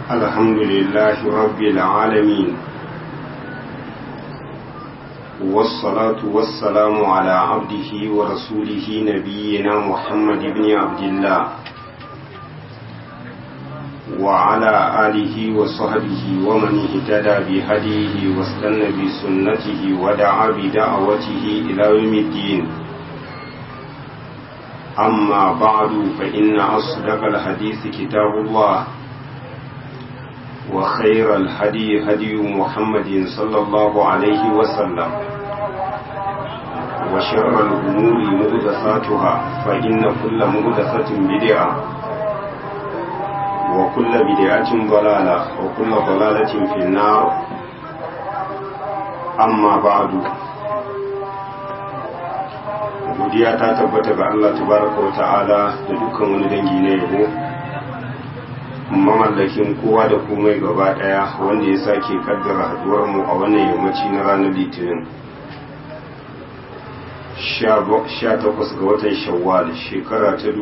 الحمد لله رب العالمين والصلاة والسلام على عبده ورسوله نبينا محمد بن عبد الله وعلى آله وصحبه ومن اهتدى بهديه واستنى بسنته ودعا بدعوته إلى يوم الدين أما بعد فإن أصدق الحديث كتاب الله وخير الهدي هدي محمد صلى الله عليه وسلم وشر الأمور مهدثاتها فإن كل مهدثة بدعة وكل بدعة ضلالة وكل ضلالة في النار أما بعد godiya ta tabbata ga Allah tabaraka wa ta'ala da dukkan wani dangi na yabo mamallakin kowa da komai gaba daya wanda ya sake kaddara haduwar mu a wannan yammaci na ranar litinin 18 ga watan shawwal shekara ta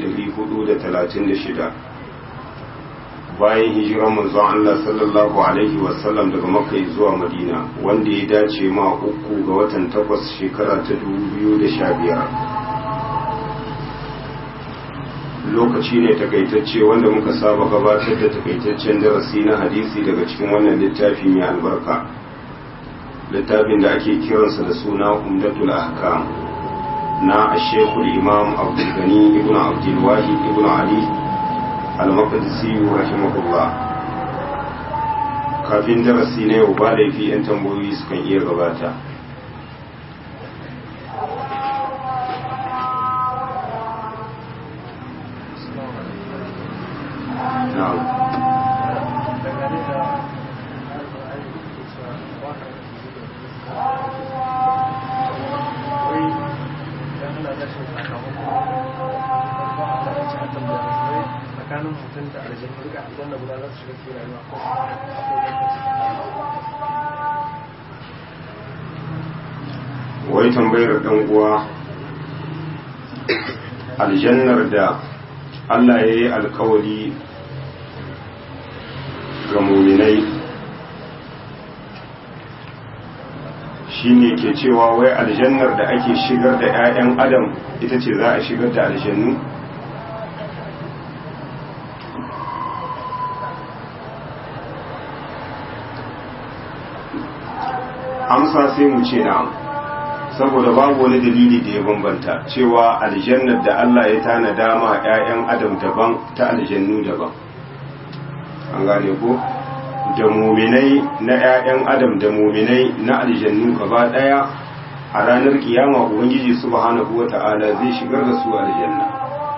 1436 bayan hijiran manzon Allah sallallahu alaihi wasallam daga makka zuwa madina wanda ya dace ma uku ga watan takwas shekara ta 2015 lokaci ne takaitacce wanda muka saba gabatar da takaitaccen darasi na hadisi daga cikin wannan littafi mai albarka littafin da ake kiransa da suna umdatul ahkam na ashekul imam abdulgani ibn abdulwahid ibn ali al-maqdisi rahimahullah kafin darasi na yau ba laifi yan tambayoyi sukan iya gabata tsakanin mutum da aljanu duka aljanna guda za su shiga cikin rayuwa ko wai tambayar dan uwa aljannar da Allah ya yi alkawari ga muminai shi ne ke cewa wai aljannar da ake shigar da 'ya'yan adam ita ce za a shigar da aljannu amsa sai mu ce na saboda babu wani dalili da ya bambanta cewa aljannar da Allah ya tana dama 'ya'yan adam daban ta aljannu daban an gane ko da muminai na 'ya'yan adam da muminai na aljannu gaba daya a ranar kiyama ubangiji subhanahu wata'ala zai shigar da su aljanna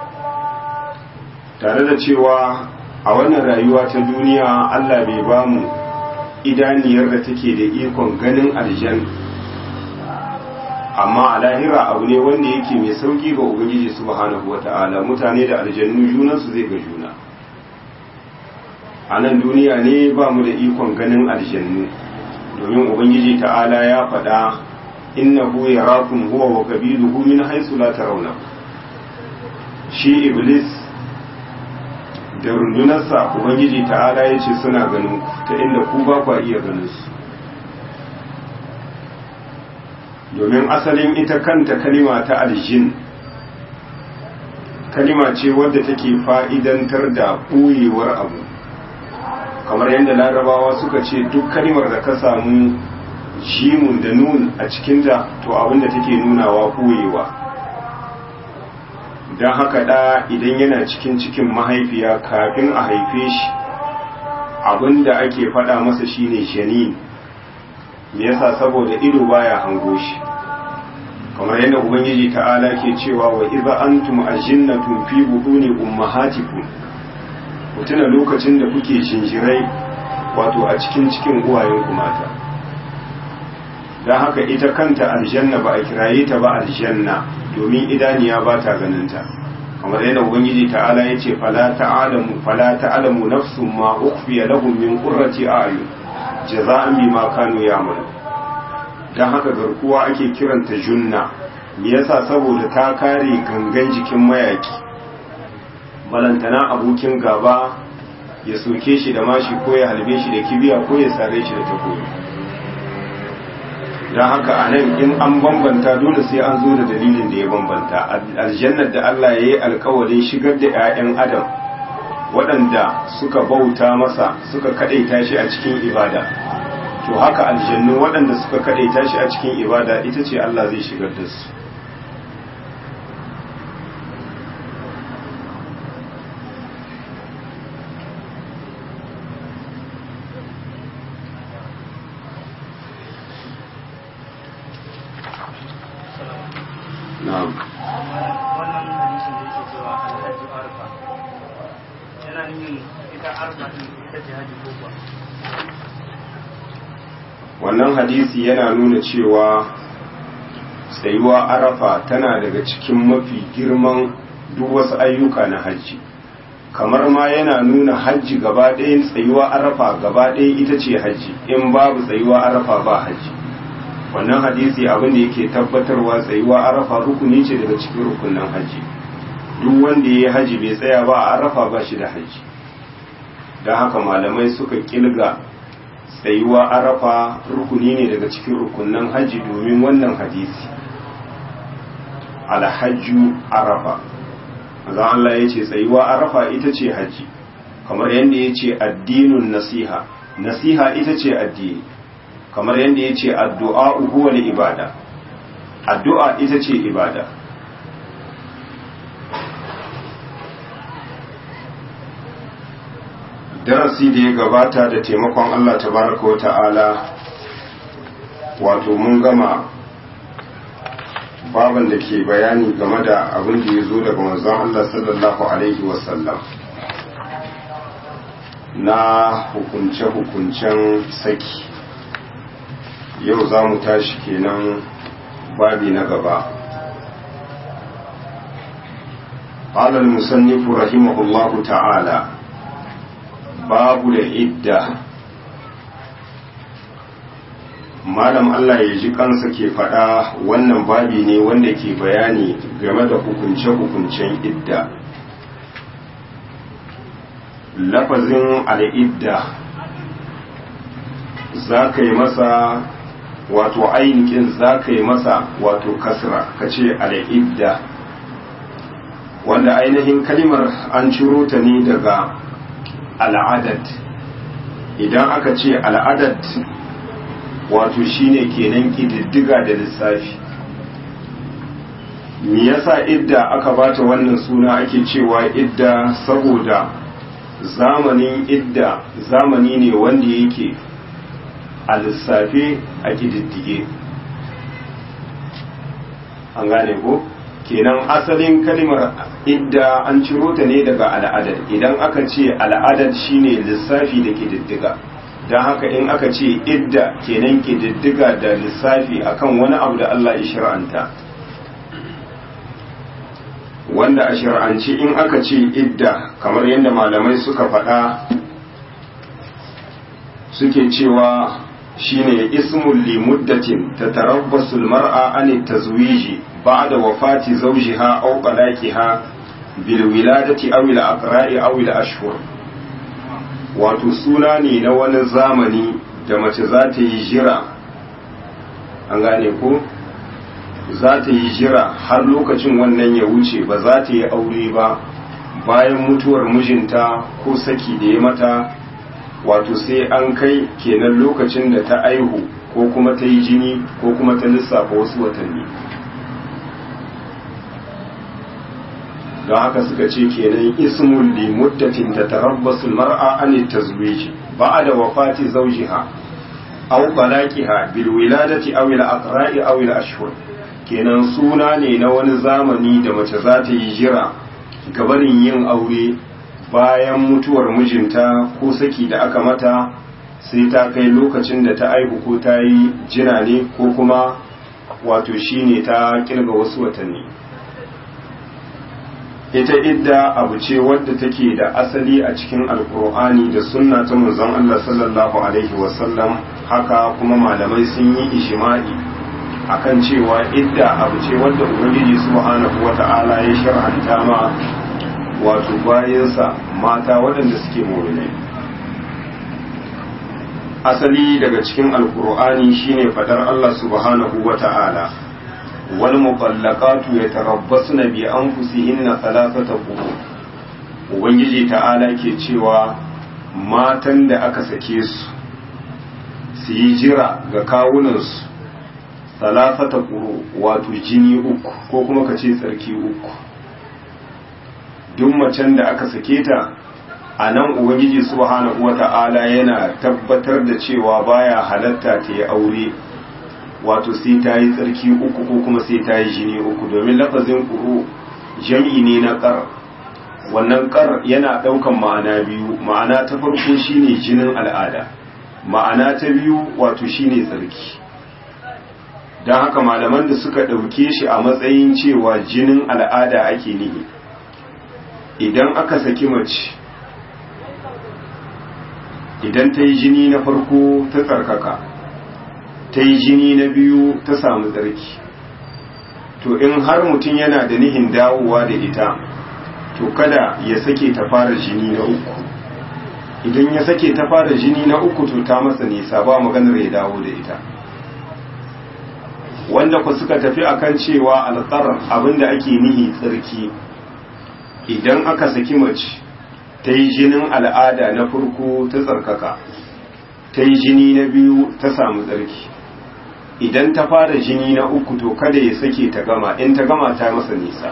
tare da cewa a wannan rayuwa ta duniya Allah bai bamu idaniyar da take da ikon ganin aljan amma a lahira abu ne wanda yake mai sauki ga ubangiji subhanahu wata'ala mutane da aljannu junansu zai ga juna a nan duniya ne ba mu da ikon ganin aljannu domin ubangiji ta'ala ya faɗa innahu yarakum huwa wa qabiluhu min haythu la tarawna shi iblis da rundunarsa ubangiji ta'ala ya ce suna ganin ta inda ku ba kwa iya ganin su domin asalin ita kanta kalima ta aljin kalima ce wadda take fa'idantar da ɓoyewar abu kamar yadda larabawa suka ce duk kalimar da ka samu jimun da nun a cikinta to abinda take nunawa ɓoyewa don haka da idan yana cikin cikin mahaifiya kafin a haife shi abinda ake faɗa masa shine janin me yasa saboda ido baya hango shi kamar yadda ubangiji ta'ala ke cewa wa idza antum ajinnatun fi buhuni ummahatikum ku tuna lokacin da kuke jinjirai wato a cikin cikin uwayenku mata don haka ita kanta aljanna ba a kiraye ta ba aljanna domin idaniya ba ta ganinta kamar yadda ubangiji ta'ala ya ce fala ta'alamu fala ta'alamu nafsun ma ukhfiya lahum min qurrati a'yun jaza'an bima kanu ya'malu dan haka garkuwa ake kiranta junna me yasa saboda ta kare gangan jikin mayaki balantana abokin gaba ya soke shi da mashi ko ya halbe shi da kibiya ko ya sare shi da takobi don haka a nan in an bambanta dole sai an zo da dalilin da ya bambanta aljannar da Allah ya yi alkawarin shigar da 'ya'yan adam waɗanda suka bauta masa suka kaɗaita shi a cikin ibada to haka aljannu waɗanda suka kaɗaita shi a cikin ibada ita ce Allah zai shigar da su na'am wannan hadisin da yake cewa alhaji arfa yana nufin ita arfa din ita ce haji ko kuwa wannan hadisi yana nuna cewa tsayuwa arafa tana daga cikin mafi girman duk wasu ayyuka na hajji kamar ma yana nuna hajji gaba ɗayan tsayuwa arafa gaba ɗaya ita ce hajji in babu tsayuwa arafa ba hajji wannan hadisi abin da yake tabbatarwa tsayuwa arafa rukuni ce daga cikin rukunin hajji duk wanda ya yi hajji bai tsaya ba a arafa ba shi da hajji don haka malamai suka kilga tsayuwa arafa rukuni ne daga cikin rukunan hajji domin wannan hadisi alhajju arafa maza Allah ya ce tsayuwa arafa ita ce hajji kamar yadda ya ce addinin nasiha nasiha ita ce addini kamar yadda ya ce addu'a huwa ibada addu'a ita ce ibada darasi da ya gabata da taimakon Allah tabaraka wa ta'ala wato mun gama baban da ke bayani game da abin da ya zo daga manzon Allah sallallahu alaihi wasallam na hukunce-hukuncen saki yau za mu tashi kenan babi na gaba قال المصنف رحمه الله تعالى babu da idda malam Allah ya ji kansa ke faɗa wannan babi ne wanda ke bayani game da hukunce-hukuncen idda lafazin al'idda za ka yi masa wato ainihin za ka yi masa wato kasra ka ce al'idda wanda ainihin kalimar an ciro ta ne daga al'adad idan aka ce al'adad wato shine kenan ƙididdiga da lissafi me yasa idda aka bata wannan suna ake cewa idda saboda zamanin idda zamani ne wanda yake a lissafe a ƙididdige an gane ko? kenan asalin kalimar idda an ciro ta ne daga al'adad idan aka ce al'adad shine lissafi da kididdiga don haka in aka ce idda kenan kididdiga da lissafi akan wani abu da Allah ya shir'anta wanda a shir'anci in aka ce idda kamar yadda malamai suka faɗa suke cewa shine ismul limuddatin tatarabbasul mar'a an tazwiji بعد وفاة زوجها أو طلاقها بالولادة أو الأقراء أو الأشهر wato suna ne na wani zamani da mace za ta yi jira an gane ko za ta yi jira har lokacin wannan ya wuce ba za ta yi aure ba bayan mutuwar mijinta ko saki da ya mata wato sai an kai kenan lokacin da ta aihu ko kuma ta yi jini ko kuma ta lissafa wasu watanni don haka suka ce kenan ismun li muddatin tatarabbasu mar'a an tazwij ba'da wafati zawjiha aw talaqiha bil wiladati aw al aqra'i aw al ashhur kenan suna ne na wani zamani da mace za ta yi jira gabanin yin aure bayan mutuwar mijinta ko saki da aka mata sai ta kai lokacin da ta aihu ko ta yi jina ne ko kuma wato shine ta kirga wasu watanni ita idda abu ce wadda take da asali a cikin alkur'ani da sunna ta manzon Allah sallallahu alaihi wasallam haka kuma malamai sun yi ishima'i akan cewa idda abu ce wadda ubangiji subhanahu wata'ala ya shar'anta ma wato bayansa mata waɗanda suke mu'minai asali daga cikin alkur'ani shine fadar Allah subhanahu wata'ala wal mutallaqatu yatarabbasna bi anfusihinna thalathata qurun ubangiji ta'ala ke cewa matan da aka sake su su yi jira ga kawunansu thalathata quru wato jini uku ko kuma ka ce tsarki uku duk macen da aka sake ta a nan ubangiji subhanahu wata'ala yana tabbatar da cewa baya halatta ta yi aure wato sai ta yi tsarki uku ko kuma sai ta yi jini uku domin lafazin ƙuru jam'i ne na ƙar wannan ƙar yana ɗaukan ma'ana biyu ma'ana ta farko shine jinin al'ada ma'ana ta biyu wato shine tsarki don haka malaman da suka ɗauke shi a matsayin cewa jinin al'ada ake nihi idan aka saki mace idan ta yi jini na farko ta tsarkaka ta yi jini na biyu ta samu tsarki to in har mutum yana da nihin dawowa da ita to kada ya sake ta fara jini na uku idan ya sake ta fara jini na uku to ta masa nisa ba maganar ya dawo da ita wanda ku suka tafi akan cewa alƙar abinda ake nihi tsarki idan aka saki mace ta yi jinin al'ada na farko ta tsarkaka ta yi jini na biyu ta samu tsarki idan ta fara jini na uku to kada ya sake ta gama in ta gama ta masa nisa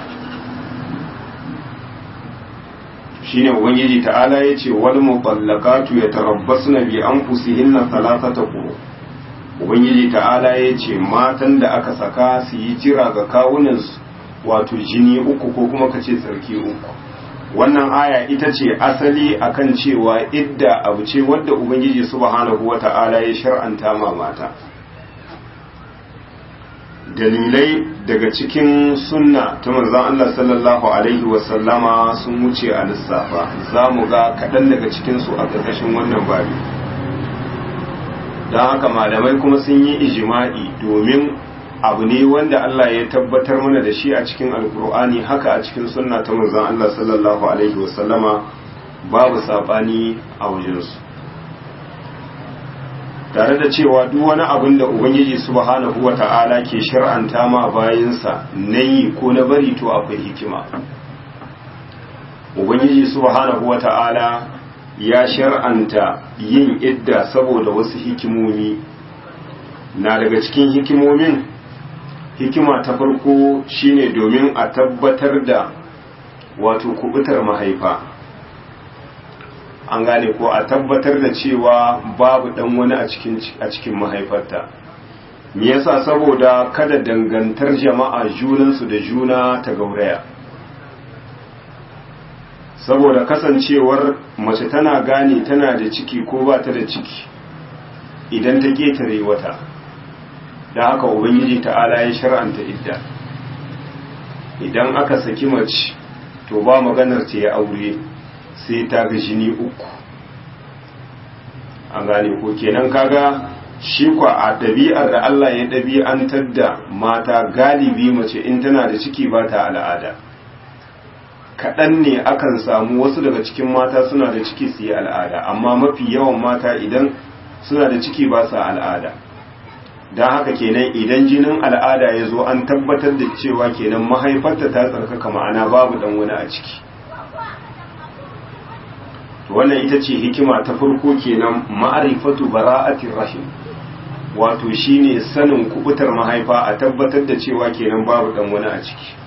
shine ubangiji ta'ala ya ce wal mutallaqatu yatarabbasna bi anfusihinna thalathata quru ubangiji ta'ala ya ce matan da aka saka su yi jira ga kawunansu wato jini uku ko kuma kace tsarki uku wannan aya ita ce asali akan cewa idda abu ce wadda ubangiji subhanahu wata'ala ya shar'anta ma mata dalilai daga cikin sunna ta manzon Allah sallallahu alaihi wasallama sun wuce a lissafa za mu ga kaɗan daga cikinsu a ƙarƙashin wannan babi don haka malamai kuma sun yi ijima'i domin abu ne wanda Allah ya tabbatar mana da shi a cikin alkur'ani haka a cikin sunna ta manzon Allah sallallahu alaihi wasallama babu sabani a wajensu tare da cewa duk wani abin da ubangiji subhanahu wata'ala ke shar'anta ma bayinsa na yi ko na bari to akwai hikima ubangiji subhanahu wata'ala ya shar'anta yin idda saboda wasu hikimomi na daga cikin hikimomin hikima ta farko shine domin a tabbatar da wato kubutar mahaifa an gane ko a tabbatar da cewa babu dan wani a cikin a cikin mahaifarta me yasa saboda kada dangantar jama'a junansu da juna ta gauraya saboda kasancewar mace tana gane tana da ciki ko ba ta da ciki idan ta ketare wata da haka ubangiji ta'ala ya shar'anta idda idan aka saki mace to ba maganar ta ya aure sai ta ga jini uku an gane ko kenan kaga shi kwa a ɗabi'ar da Allah ya ɗabi'antar da mata galibi mace in tana da ciki ba ta al'ada kaɗan ne akan samu wasu daga cikin mata suna da ciki su yi al'ada amma mafi yawan mata idan suna da ciki ba sa al'ada don haka kenan idan jinin al'ada ya zo an tabbatar da cewa kenan mahaifarta ta tsarkaka ma'ana babu dan wani a ciki wannan ita ce hikima ta farko kenan ma'arifatu bara'atir rahim wato shine sanin kubutar mahaifa a tabbatar da cewa kenan babu dan wani a ciki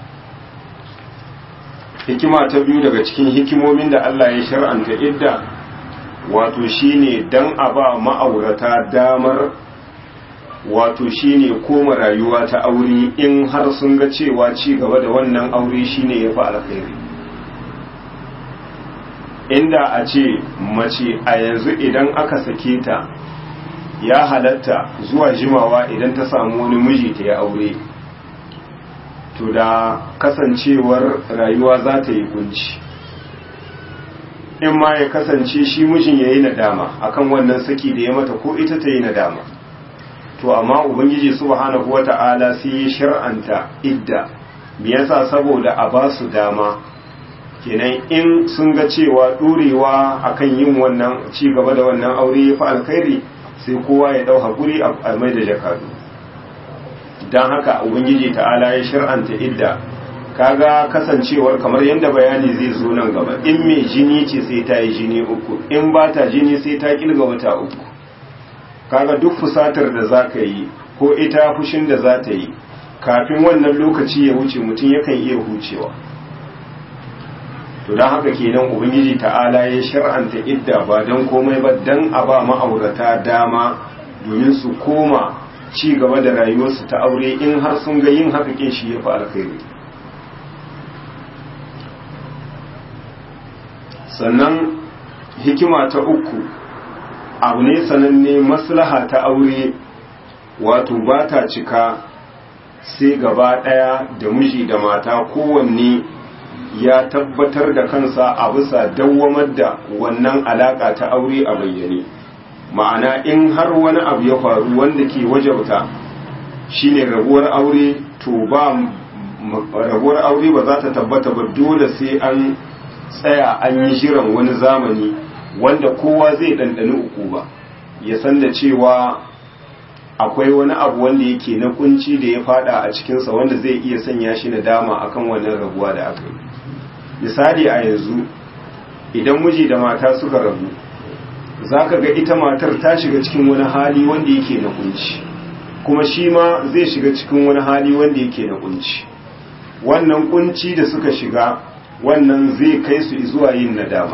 hikima ta biyu daga cikin hikimomin da Allah ya shar'anta idda wato shine dan a ba ma'aurata damar wato shine koma rayuwa ta aure in har sun ga cewa ci gaba da wannan aure shine yafi alkhairi inda a ce mace a yanzu idan aka sake ta ya halatta zuwa jimawa idan ta samu wani miji ta ya aure to da kasancewar rayuwa za ta yi kunci in ma ya kasance shi mijin ya yi nadama akan wannan saki da ya mata ko ita ta yi nadama to amma ubangiji subhanahu wata'ala sai ya shar'anta idda me yasa saboda a ba su dama kenan in sun ga cewa ɗorewa akan yin wannan ci gaba da wannan aure ya fi alkhairi sai kowa ya ɗau haƙuri a mai da jakadu don haka ubangiji ta'ala ya shir'anta idda kaga kasancewar kamar yadda bayani zai zo nan gaba in mai jini ce sai ta yi jini uku in ba ta jini sai ta kilga wata uku kaga duk fusatar da za ka yi ko ita fushin da za ta yi kafin wannan lokaci ya wuce mutum yakan iya hucewa to don haka kenan ubangiji ta'ala ya shar'anta idda ba don komai ba don a ba ma'aurata dama domin su koma ci gaba da rayuwarsu ta aure in har sun ga yin haka kin shi ya fi alkhairi sannan hikima ta uku abu ne sananne maslaha ta aure wato ba ta cika sai gaba ɗaya da miji da mata kowanne ya tabbatar da kansa a bisa dawwamar da wannan alaƙa ta aure a bayyane ma'ana in har wani abu ya faru wanda ke wajauta shine rabuwar aure to ba rabuwar aure ba za ta tabbata ba dole sai an tsaya an yi jiran wani zamani wanda kowa zai ɗanɗani uku ba ya san da cewa akwai wani abu wanda yake na kunci da ya fada a cikinsa wanda zai iya sanya shi na dama akan wannan rabuwa da aka yi misali a yanzu idan miji da mata suka rabu za ka ga ita matar ta shiga cikin wani hali wanda yake na kunci kuma shi ma zai shiga cikin wani hali wanda yake na kunci wannan kunci da suka shiga wannan zai kai su zuwa yin nadama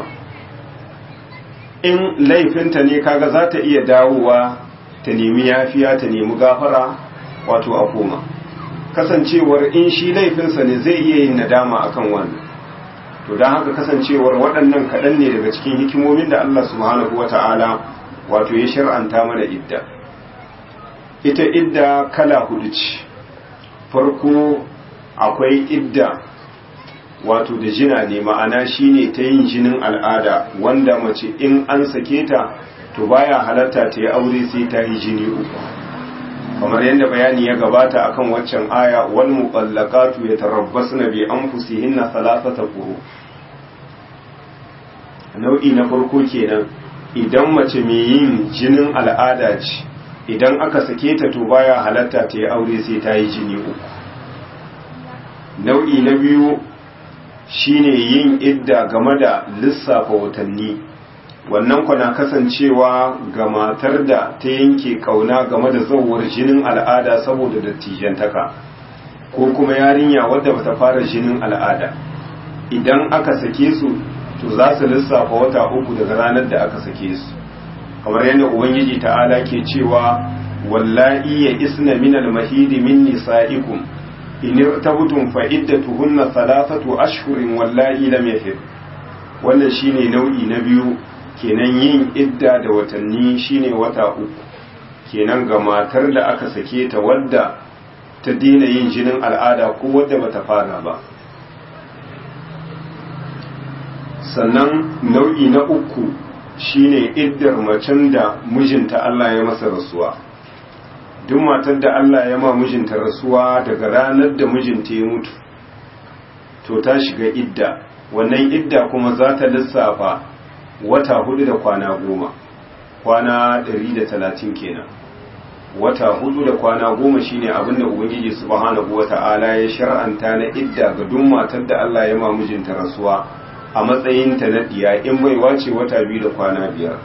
in laifinta ne kaga za ta iya dawowa ta nemi yafiya ta nemi gafara wato a koma kasancewar in shi laifinsa ne zai iya yin nadama akan wannan to don haka kasancewar waɗannan kaɗan ne daga cikin hikimomin da Allah subhanahu wata'ala wato ya shar'anta mana idda ita idda kala hudu ce farko akwai idda wato da jina ne ma'ana shine ta yin jinin al'ada wanda mace in an sake ta to baya halatta ta yi aure sai ta yi jini uku kamar yadda bayani ya gabata akan waccan aya wal muqallaqatu yatarabbasna bi anfusihinna thalathata quru nau'i na farko kenan idan mace mai yin jinin al'ada ce idan aka sake ta to baya halatta ta yi aure sai ta yi jini uku nau'i na biyu shine yin idda game da lissafa watanni wannan kwana kasancewa ga matar da ta yanke kauna game da zauwar jinin al'ada saboda dattijantaka ko kuma yarinya wadda bata fara jinin al'ada idan aka sake su to za su lissafa wata uku daga ranar da aka sake su kamar yadda ubangiji ta'ala ke cewa wallahi ya isna min al-mahidi min nisa'ikum in irtabtum fa iddatuhunna thalathatu ashhurin wallahi lam yahid wannan shine nau'i na biyu kenan yin idda da watanni shine wata uku kenan ga matar da aka sake ta wadda ta dina yin jinin al'ada ko wadda bata fara ba sannan nau'i na uku shine iddar macen da mijinta Allah ya masa rasuwa duk matar da Allah ya ma mijinta rasuwa daga ranar da mijinta ya mutu to ta shiga idda wannan idda kuma za ta lissafa wata hudu da kwana goma kwana ɗari da talatin kenan wata hudu da kwana goma shine abin da ubangiji subhanahu wata'ala ya shar'anta na idda ga duk matar da Allah ya ma mijinta rasuwa a matsayin ta na diya in bai wace wata biyu da kwana biyar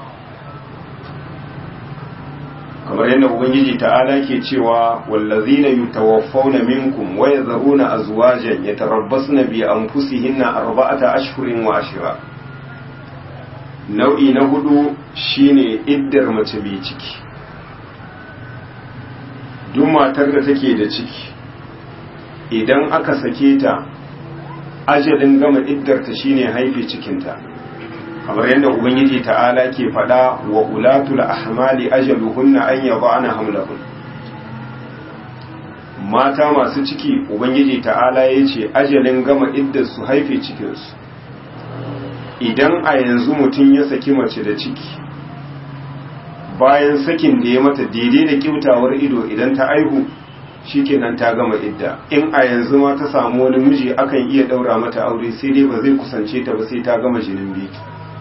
kamar yadda ubangiji ta'ala ke cewa wallazina yutawaffawna minkum wa yadharuna azwajan yatarabbasna bi anfusihinna arba'ata ashhurin wa ashra nau'i na hudu shine iddar mace mai ciki duk matar da take da ciki idan aka sake ta ajalin gama iddarta shine haife cikinta kamar yadda ubangiji ta'ala ke faɗa wa ulatul ahmali ajaluhunna an yada'na hamlahun mata masu ciki ubangiji ta'ala ya ce ajalin gama iddar su haife cikinsu idan a yanzu mutum ya saki mace da ciki bayan sakin da ya mata daidai da kyautawar ido idan ta aihu shikenan ta gama idda in a yanzu ma ta samu wani miji akan iya daura mata aure sai dai ba zai kusance ta ba sai ta gama jinin biki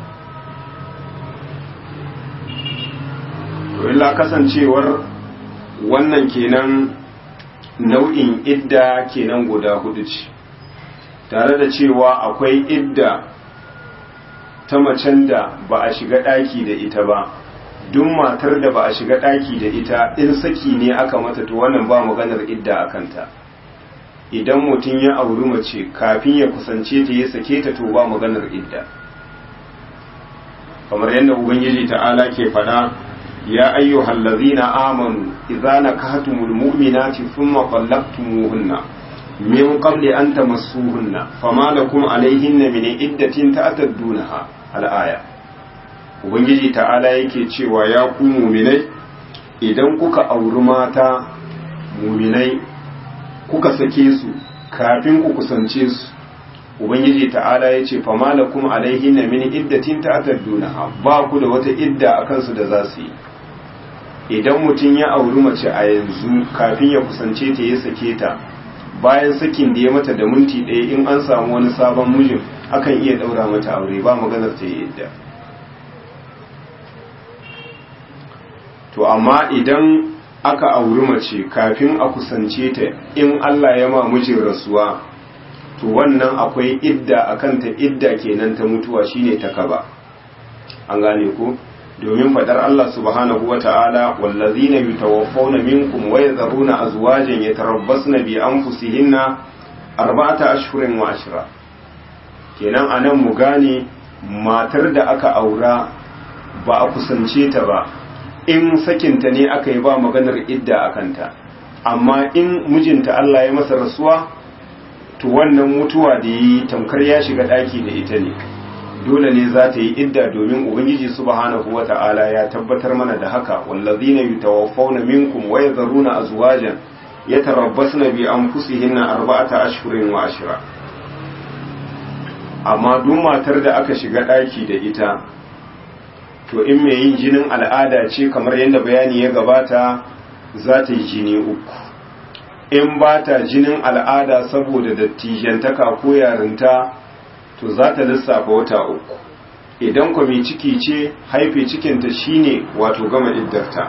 to illa kasancewar wannan kenan nau'in idda kenan guda hudu ce tare da cewa akwai idda ta macen da ba a shiga ɗaki da ita ba duk matar da ba a shiga ɗaki da ita in saki ne aka mata to wannan ba maganar idda a kanta idan mutum ya auri mace kafin ya kusance ta ya sake ta to ba maganar idda kamar yadda ubangiji ta'ala ke faɗa ya ayyuhal ladzina amanu idza nakahtumul mu'minati thumma talaqtumuhunna min qabli an tamassuhunna fama lakum alayhinna min iddatin ta'taddunaha al-aya ubangiji ta'ala yake cewa ya ku muminai idan kuka auri mata muminai kuka sake su kafin ku kusance su ubangiji ta'ala ya ce fama lakum alaihin na min iddatin ta'taddunaha ba ku da wata idda a kansu da za su yi idan mutum ya auri mace a yanzu kafin ya kusance ta ya sake ta bayan sakin da ya mata da minti ɗaya in an samu wani sabon mijin akan iya ɗaura mata aure ba maganar ta yi idda to amma idan aka auri mace kafin a kusance ta in Allah ya ma mijin rasuwa to wannan akwai idda akan ta idda kenan ta mutuwa shine ta kaba an gane ku domin fadar Allah subhanahu wata'ala wallazina yutawaffawna minkum wa yadharuna azwajan yatarabbasna bi anfusihinna arba'ata ashhurin wa ashra kenan anan mu gane matar da aka aura ba a kusance ta ba in sakinta ne aka yi ba maganar idda a kanta amma in mijinta Allah ya masa rasuwa to wannan mutuwa da yi tamkar ya shiga ɗaki da ita ne dole ne za ta yi idda domin ubangiji subhanahu wata'ala ya tabbatar mana da haka wallazina yutawaffawna minkum wa yadharuna azwajan yatarabbasna bi anfusihinna arba'ata ashhurin wa ashra amma duk matar da aka shiga ɗaki da ita to in mai yin jinin al'ada ce kamar yadda bayani ya gabata za ta yi jini uku in ba ta jinin al'ada saboda dattijantaka ko yarinta to za ta lissafa wata uku idan kwa mai ciki ce haife cikinta shine wato gama iddarta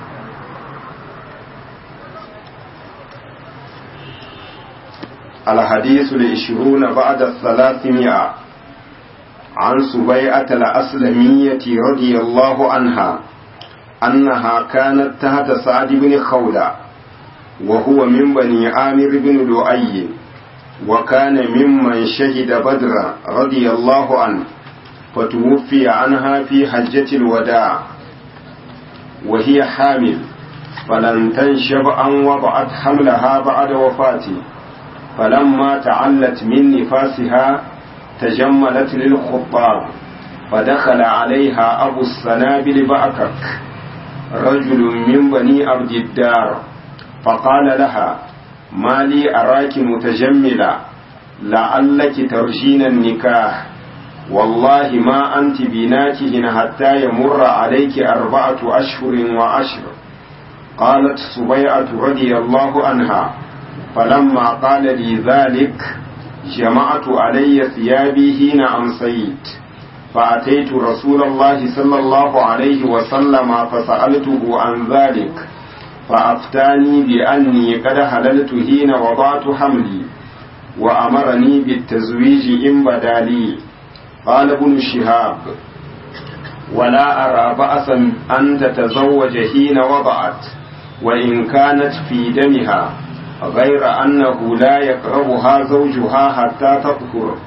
الحديث العشرون بعد الثلاثمائة عن سبيعة الأسلمية رضي الله عنها أنها كانت تحت سعد بن خولة وهو من بني عامر بن لؤي وكان ممن شهد بدر رضي الله عنه فتوفي عنها في حجة الوداع وهي حامل فلن تنشب أن وضعت حملها بعد وفاته فلما تعلت من نفاسها تجملت للخطاب فدخل عليها أبو السنابل بأكك رجل من بني عبد الدار فقال لها ما لي أراك متجملة لعلك ترجين النكاح والله ما أنت بناكه حتى يمر عليك أربعة أشهر وعشر قالت سبيعة رضي الله عنها فلما قال لي ذلك جمعت علي ثيابي حين أمسيت فأتيت رسول الله صلى الله عليه وسلم فسألته عن ذلك فأفتاني بأني قد حللت حين وضعت حملي وأمرني بالتزويج إن بدا لي قال ابن شهاب ولا أرى بأسا أن تتزوج حين وضعت وإن كانت في دمها غير أنه لا يقربها زوجها حتى تطهر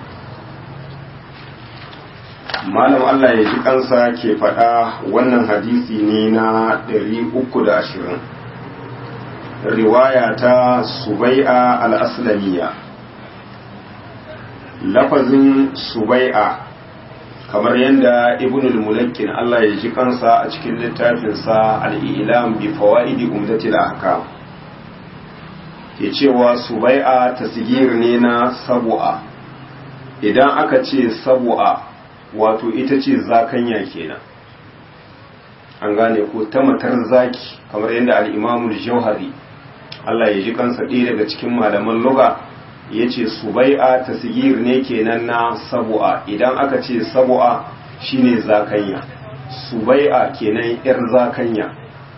malam Allah ya ji kansa ke faɗa wannan hadisi ne na 320 riwaya ta subai'a al-aslamiya lafazin subai'a kamar yadda ibn al-mulakkin Allah ya ji kansa a cikin littafinsa al-ilam bi fawaidi umdatil ahkam ke cewa subai'a tasgir ne na sabu'a idan aka ce sabu'a wato ita ce zakanya kenan an gane ko ta matar zaki kamar yadda al-imamul jauhari Allah ya ji kansa ɗaya daga cikin malaman luga ya ce subai'a tasgir ne kenan na sabu'a idan aka ce sabu'a shine zakanya subai'a kenan yar zakanya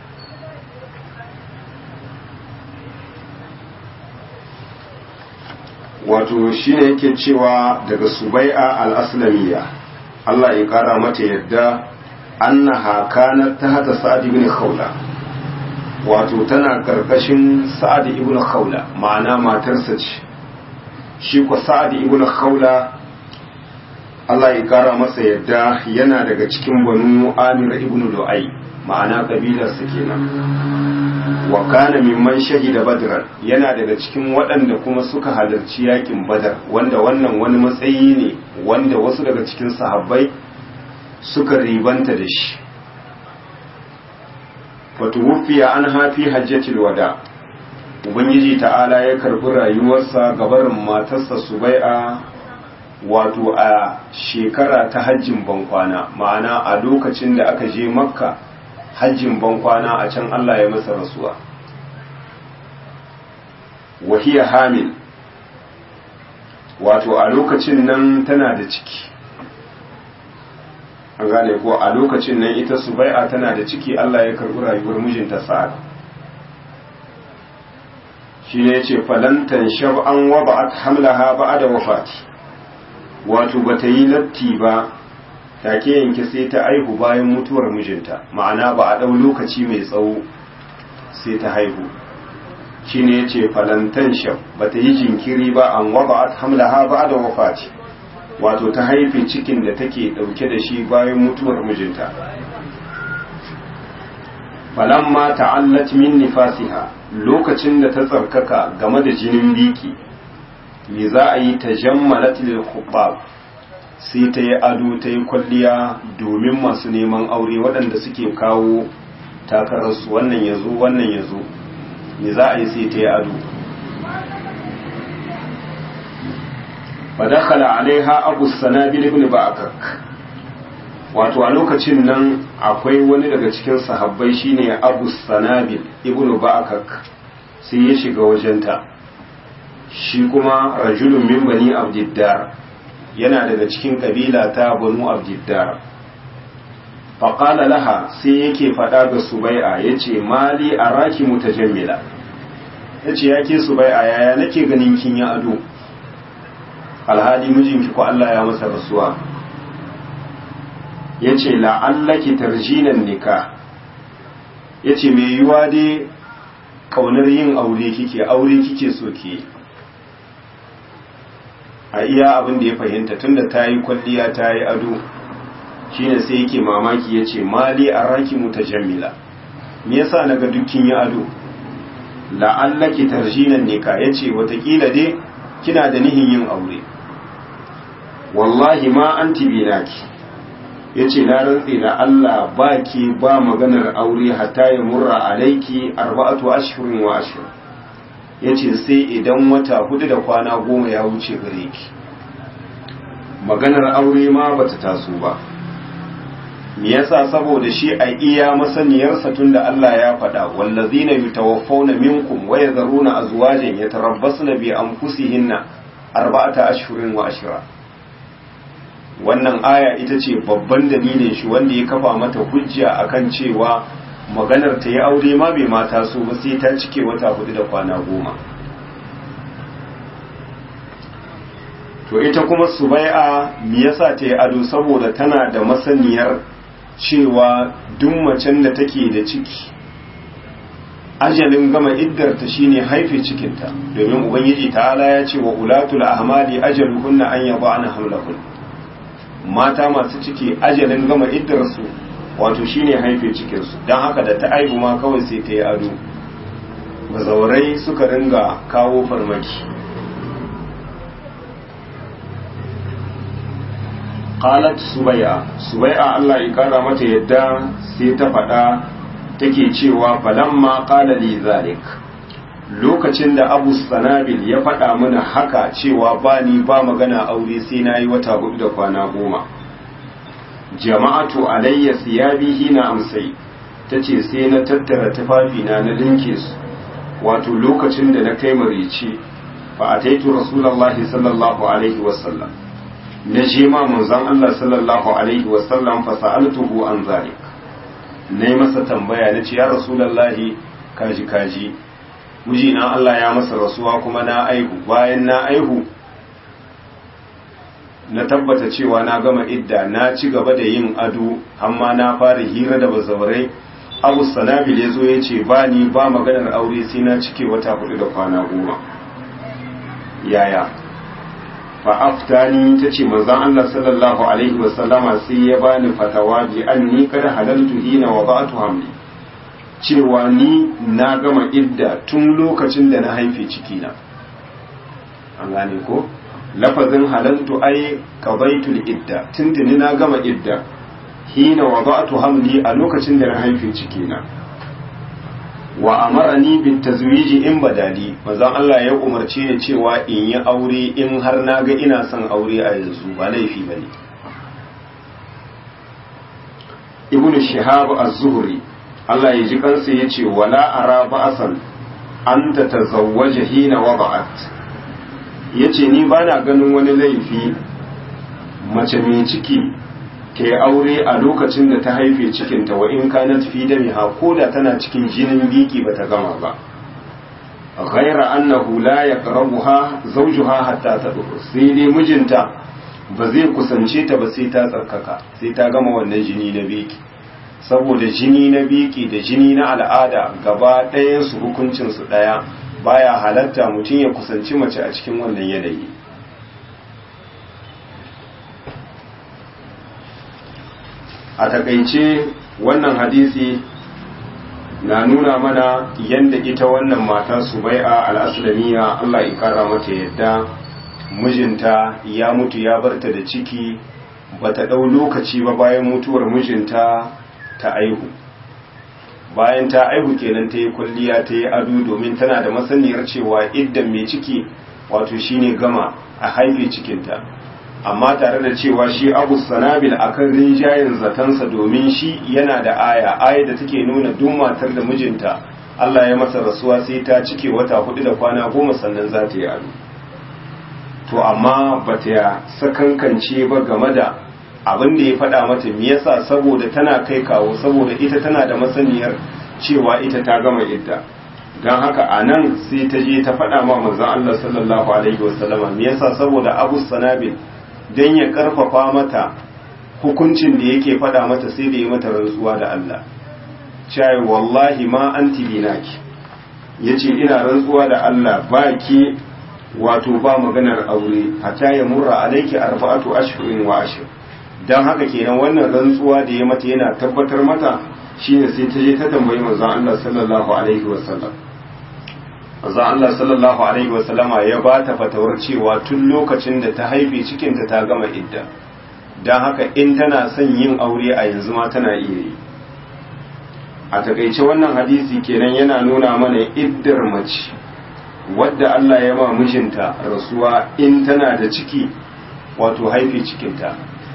wato shine yake cewa daga subai'a al-aslamiyya Allah ya kara mata yadda annaha kanat tahta sa'ad ibn khawla wato tana karkashin sa'ad ibn khawla ma'ana matarsa ce shi ko sa'ad ibn khawla Allah ya kara masa yadda yana daga cikin banu amir ibn lu'ay ma'ana kabilarsa kenan wa kana mimman shahida badran yana daga cikin waɗanda kuma suka halarci yakin badar wanda wannan wani matsayi ne wanda wasu daga cikin sahabbai suka ribanta da shi fatuwufiya an hafi hajjatul wada ubangiji ta'ala ya karbi rayuwarsa gabarin matarsa subai'a wato a shekara ta hajjin bankwana ma'ana a lokacin da aka je makka hajjin bankwana a can Allah ya masa rasuwa wahiya hamil wato a lokacin nan tana da ciki an gane ko a lokacin nan ita subai'a tana da ciki Allah ya karbi rayuwar mijinta sa'ad shi ne ce falantan shab'an wa ba'at hamlaha ba'da wafati wato bata yi latti ba take yanke sai ta aihu bayan mutuwar mijinta ma'ana ba a ɗau lokaci mai tsawo sai ta haihu shine yace falantan shab bata yi jinkiri ba an waba'at hamlaha ba'da wafati wato ta haife cikin da take dauke da shi bayan mutuwar mijinta falamma ta'allat min nifasiha lokacin da ta tsarkaka game da jinin biki me za a yi tajammalat lil khubab sai ta yi ado ta yi kwalliya domin masu neman aure waɗanda suke kawo takararsu wannan ya zo wannan ya zo me za a yi sai ta yi ado fadakhala alaiha abu sanabil ibn ba'akak wato a lokacin nan akwai wani daga cikin sahabbai shine abu sanabil ibn ba'akak sai ya shiga wajenta shi kuma rajulun min bani abdiddar yana daga cikin kabila ta banu abdiddar faƙala laha sai yake faɗa ga subai'a ya ce mali a raki mutajammila ya ce ya ke subai'a yaya nake ganin kin ya ado alhali mijinki ko Allah ya masa rasuwa ya ce la'allaki tarjinan nika ya ce mai yiwa dai ƙaunar yin aure kike aure kike so ke a iya abin da ya fahimta tunda ta yi kwalliya ta yi ado shine sai yake mamaki ya ce mali a raki mutajammila me yasa naga dukkin yi ado la'allaki tarjinan nika ya ce watakila dai kina da nihin yin aure wallahi ma an binaki ya ce na rantse da Allah ba ki ba maganar aure hatta ya murra alaiki arba'atu ashirin wa ashirin ya ce sai idan wata hudu da kwana goma ya wuce gare ki maganar aure ma bata taso ba me yasa saboda shi a iya masaniyarsa tunda Allah ya faɗa wallazina yutawaffawna minkum wa yadharuna azwajan yatarabbasna bi anfusihinna arba'ata ashhurin wa ashra wannan aya ita ce babban dalilin shi wanda ya kafa mata hujja akan cewa maganar ta yi aure ma bai mata so ba sai ta cike wata hudu da kwana goma to ita kuma subai'a me yasa ta yi ado saboda tana da masaniyar cewa duk macen da take da ciki ajalin gama iddarta shine haife cikinta domin ubangiji ta'ala ya ce wa ulatul ahmali ajaluhunna an yaba'na hamlahun mata masu ciki ajalin gama iddarsu wato shine haife cikinsu don haka da ta aihu ma kawai sai ta yi ado bazaurai suka ringa kawo farmaki qalat subaya subaya Allah ya kara mata yadda sai ta faɗa take cewa falamma qala li zalik lokacin da Abu Sanabil ya faɗa mana haka cewa ba ni ba magana aure sai nayi wata hudu da kwana goma jama'atu alayya siyabi hina amsai tace sai na tattara tufafina na linke su wato lokacin da na kai marici fa ataitu rasulullahi sallallahu alaihi wasallam na je ma manzon Allah sallallahu alaihi wasallam fa sa'altuhu an zalik nayi masa tambaya nace ya rasulullahi kaji kaji mijina Allah ya masa rasuwa kuma na aihu bayan na aihu na tabbata cewa na gama idda na ci gaba da yin ado amma na fara hira da bazawarai abu sanabil ya zo ya ce ba ni ba maganar aure sai na cike wata hudu da kwana goma yaya fa aftani ta ce manzan Allah sallallahu alaihi wasallama sai ya bani fatawa bi an ni kada halaltu hina wa ba'atu hamli cewa ni na gama idda tun lokacin da na haife cikina an gane ko lafazin halaltu ai qadaitul idda tuntuni na gama idda hina wada'tu hamli a lokacin da na haife cikina wa amarani bit tazwiji in badali manzon Allah ya umarce ni cewa in yi aure in har na ga ina son aure a yanzu ba laifi bane ibn shihab az-zuhri Allah ya ji kansa yace wala ara ba'san an tatazawwaja hina wada'at ya ce ni ba na ganin wani laifi mace mai ciki ta yi aure a lokacin da ta haife cikinta wa in ka na tafi da miha ko da tana cikin jinin biki ba ta gama ba ghaira annahu la yaqrabuha zawjuha hatta tadhur sai dai mijinta ba zai kusance ta ba sai ta tsarkaka sai ta gama wannan jini na biki saboda jini na biki da jini na al'ada gaba ɗayan su hukuncin su ɗaya baya halatta mutum ya kusanci mace a cikin wannan yanayi a takaice wannan hadisi na nuna mana yadda ita wannan mata subai'a al'aslamiya Allah ya kara mata yadda mijinta ya mutu ya barta da ciki bata ɗau lokaci ba bayan mutuwar mijinta ta aihu bayan ta aihu kenan ta yi kwalliya ta yi ado domin tana da masaniyar cewa idan mai ciki wato shine gama a haife cikinta amma tare da cewa shi abu sanabil akan rinjayen zatansa domin shi yana da aya aya da take nuna duk matar da mijinta Allah ya masa rasuwa sai ta cike wata hudu da kwana goma sannan za ta yi ado to amma bata ya sakankance ba game da abin da ya faɗa mata me yasa saboda tana kai kawo saboda ita tana da masaniyar cewa ita ta gama idda don haka a nan sai ta je ta faɗa ma manzon Allah sallallahu alaihi wasallama me yasa saboda Abu Sanabil dan ya karfafa mata hukuncin da yake faɗa mata sai da ya mata rantsuwa da Allah cewa wallahi ma anti binaki yace ina rantsuwa da Allah ba ki wato ba maganar aure hatta ya murra alaiki arba'atu ashhurin wa ashr dan haka kenan wannan rantsuwa da ya mata yana tabbatar mata shine sai ta je ta tambayi manzon Allah sallallahu alaihi wasallam manzon Allah sallallahu alaihi wasallama ya ba ta fatawar cewa tun lokacin da ta haife cikinta ta gama idda dan haka in tana son yin aure a yanzu ma tana iya yi a takaice wannan hadisi kenan yana nuna mana iddar mace wadda Allah ya ma mijinta rasuwa in tana da ciki wato haife cikinta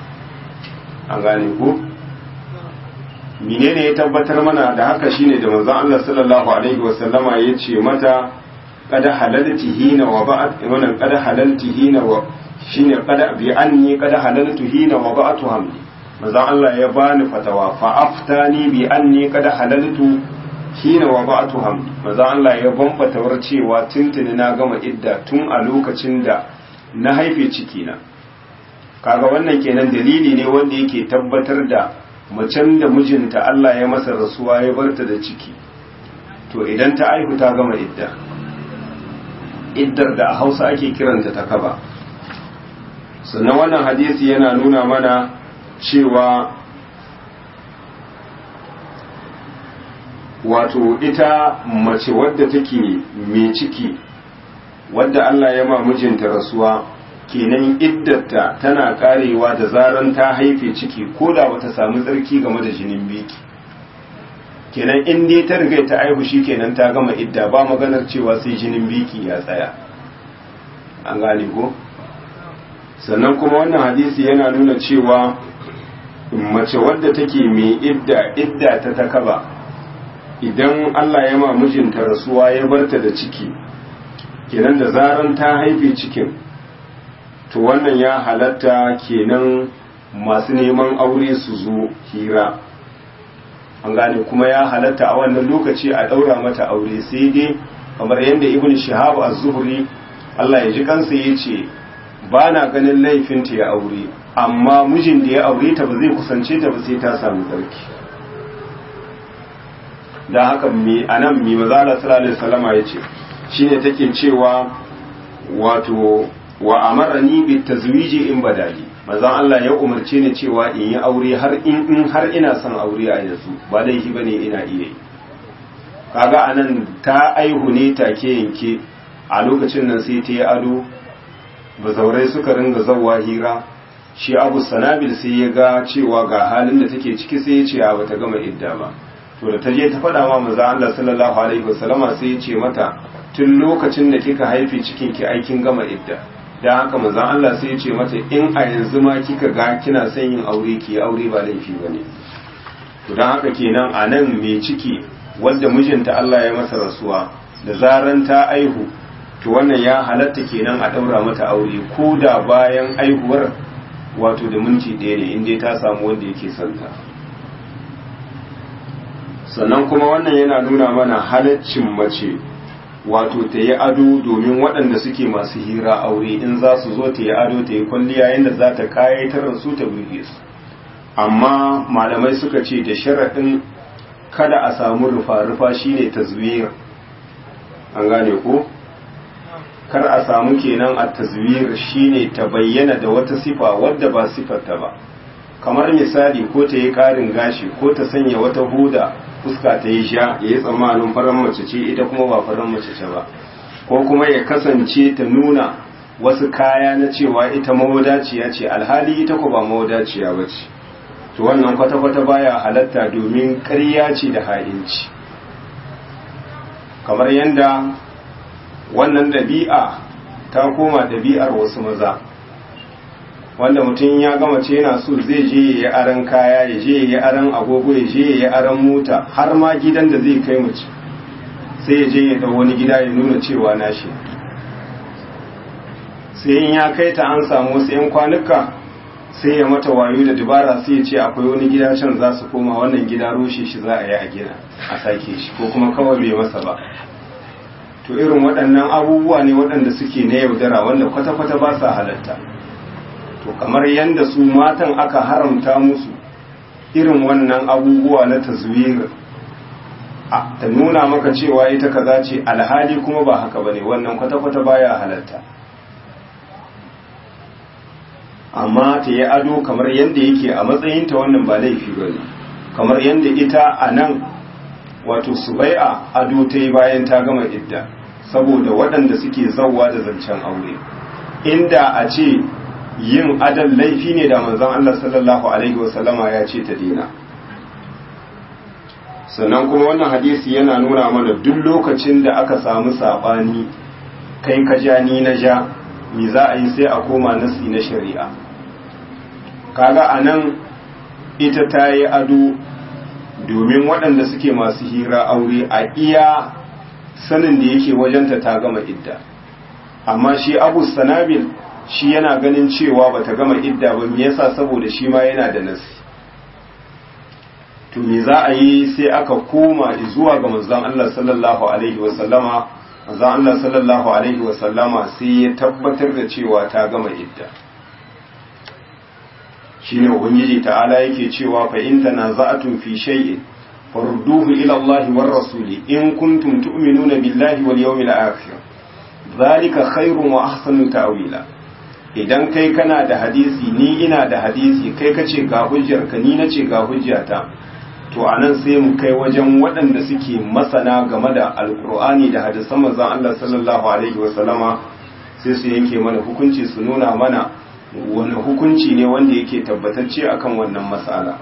an gane ku menene ya tabbatar mana da haka shine da manzon Allah sallallahu alaihi wasallama ya ce mata kada halalti hina wa ba'at wannan kada halalti hina wa shine kada bi anni kada halaltu hina wa ba'atu hamli manzon Allah ya bani fatawa fa aftani bi anni kada halaltu hina wa ba'atu hamli manzon Allah ya ban fatawar cewa tuntuni na gama idda tun a lokacin da na haife ciki na kaga wannan kenan dalili ne wanda yake tabbatar da macen da mijinta Allah ya masa rasuwa ya barta da ciki to idan ta aihu ta gama idda iddar da a hausa ake kiranta ta kaba sannan wannan hadisi yana nuna mana cewa wato ita mace wadda take mai ciki wadda Allah ya ma mijinta rasuwa kenan iddarta tana karewa da zaran ta haife ciki ko da bata samu tsarki game da jinin biki kenan in dai ta riga ta aihu shi kenan ta gama idda ba maganar cewa sai jinin biki ya tsaya an gane ko sannan kuma wannan hadisi yana nuna cewa mace wadda take mai idda idda ta takaba idan Allah ya ma mijinta rasuwa ya barta da ciki kenan da zaran ta haife cikin to wannan ya halatta kenan masu neman aure su zo hira an gane kuma ya halatta a wannan lokaci a ɗaura mata aure sai dai kamar yadda ibn shihab az-zuhri Allah ya ji kansa ya ce ba na ganin laifinta ya aure amma mijin da ya aure ta ba zai kusance ta ba sai ta samu tsarki da haka mi anan mi mazala sallallahu alaihi wasallama yace shine take cewa wato wa amarani bi tazwiji in badali manzon Allah ya umarce ni cewa in yi aure har in in har ina son aure a yanzu ba laifi bane ina iya yi kaga anan ta aihu ne take yanke a lokacin nan sai ta yi ado bazaurai suka ringa zawwa hira shi abu sanabil sai ya ga cewa ga halin da take ciki sai ya ce a bata gama idda ba to da ta je ta faɗa ma manzo Allah sallallahu alaihi wasallama sai ya ce mata tun lokacin da kika haife cikin ki aikin gama idda dan haka manzo Allah sai ya ce mata in a yanzu ma kika ga kina son yin aure ki aure ba laifi bane to dan haka kenan a nan mai ciki wanda mijinta Allah ya masa rasuwa da zaran ta aihu to wannan ya halatta kenan a daura mata aure ko da bayan aihuwar wato da minti ɗaya ne inda ta samu wanda yake santa sannan kuma wannan yana nuna mana halaccin mace wato ta yi ado domin waɗanda suke masu hira aure in za su zo ta yi ado ta yi kwalliya yadda za ta kayatar su ta burge su amma malamai suka ce da sharaɗin kada a samu rufa-rufa shine tazwir an gane ko kar a samu kenan a tazwir shine ta bayyana da wata sifa wadda ba sifarta ba kamar misali ko ta yi ƙarin gashi ko ta sanya wata huda fuska ta yi sha ya yi tsammanin farar mace ce ita kuma ba farar mace ce ba ko kuma ya kasance ta nuna wasu kaya na cewa ita mawadaciya ce alhali ita ko ba mawadaciya ba ce to wannan kwata-kwata baya halatta domin ƙarya ce da ha'inci kamar yadda wannan ɗabi'a ta koma ɗabi'ar wasu maza wanda mutum ya gama ce yana so zai je ya yi aran kaya ya je ya yi aran agogo ya je ya yi aran mota har ma gidan da zai kai mace sai ya je ya ɗau wani gida ya nuna cewa nashi sai in ya kai ta an samu wasu 'yan kwanuka sai ya mata wayo da dubara sai ya ce akwai wani gida can za su koma wannan gida rushe shi za a yi a gina a sake shi ko kuma kawai bai masa ba to irin waɗannan abubuwa ne waɗanda suke na yaudara wanda kwata-kwata ba sa halatta to kamar yadda su matan aka haramta musu irin wannan abubuwa na tazwir ta nuna maka cewa ita kaza ce alhali kuma ba haka bane wannan kwata-kwata baya halatta amma ta yi ado kamar yadda yake a matsayinta wannan ba laifi bane kamar yadda ita a nan wato subai'a ado ta yi bayan ta gama idda saboda waɗanda suke zauwa da zancen aure inda a ce yin adal laifi ne da manzon Allah sallallahu alaihi wasallama ya ce ta dina sannan kuma wannan hadisi yana nuna mana duk lokacin da aka samu sabani kai ka ja ni na ja me za a yi sai a koma nasi na shari'a kaga anan ita ta yi ado domin waɗanda suke masu hira aure a iya sanin da yake wajenta ta gama idda amma shi abu sanabil shi yana ganin cewa bata gama idda ba me yasa saboda shi ma yana da nasi to me za a yi sai aka koma zuwa ga manzon Allah sallallahu alaihi wa sallama manzon Allah sallallahu alaihi wa sallama sai ya tabbatar da cewa ta gama idda shine ubangiji ta'ala yake cewa fa in tanaza'tum fi shay'in farudduhu ila Allah war rasuli in kuntum tu'minuna billahi wal yawmil akhir zalika khairun wa ahsanu ta'wila idan kai kana da hadisi ni ina da hadisi kai kace ga hujjar ka ni nace ga hujjata to anan sai mu kai wajen waɗanda suke masana game da alkur'ani da hadisan manzon Allah sallallahu alaihi wa sallama sai su yanke mana hukunci su nuna mana wani hukunci ne wanda yake tabbatacce akan wannan matsala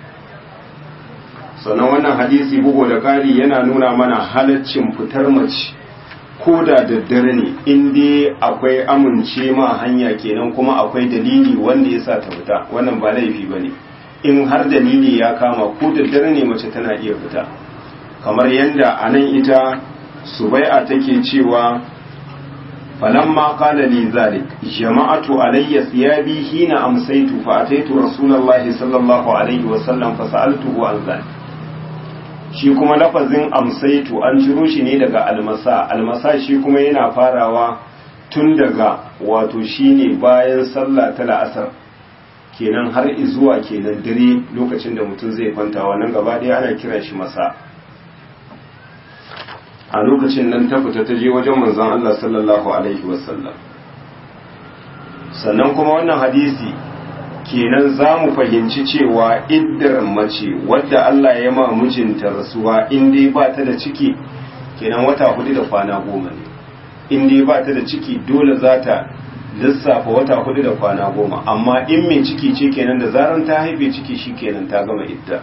sannan wannan hadisi bugu da ƙari yana nuna mana halaccin fitar mace ko da daddare ne in dai akwai amince ma hanya kenan kuma akwai dalili wanda ya sa ta fita wannan ba laifi ba ne in har dalili ya kama ko daddare ne mace tana iya fita kamar yadda a nan ita subai'a take cewa falamma qala li zalik jama'atu alayya thiyabi hina amsaytu fa ataitu rasulullahi sallallahu alaihi wa sallam fa sa'altuhu an zalik shi kuma lafazin amsaitu an ciro shi ne daga almasa almasa shi kuma yana farawa tun daga wato shine bayan sallah ta la'asar kenan har zuwa kenan dare lokacin da mutum zai kwanta wannan gaba ɗaya ana kiran shi masa a lokacin nan ta fita ta je wajen manzon Allah sallallahu alaihi wasallam sannan kuma wannan hadisi kenan za mu fahimci cewa iddar mace wadda Allah ya ma mijinta rasuwa in dai ba ta da ciki kenan wata hudu da kwana goma ne in dai ba ta da ciki dole za ta lissafa wata hudu da kwana goma amma in mai ciki ce kenan da zaran ta haife ciki shi kenan ta gama idda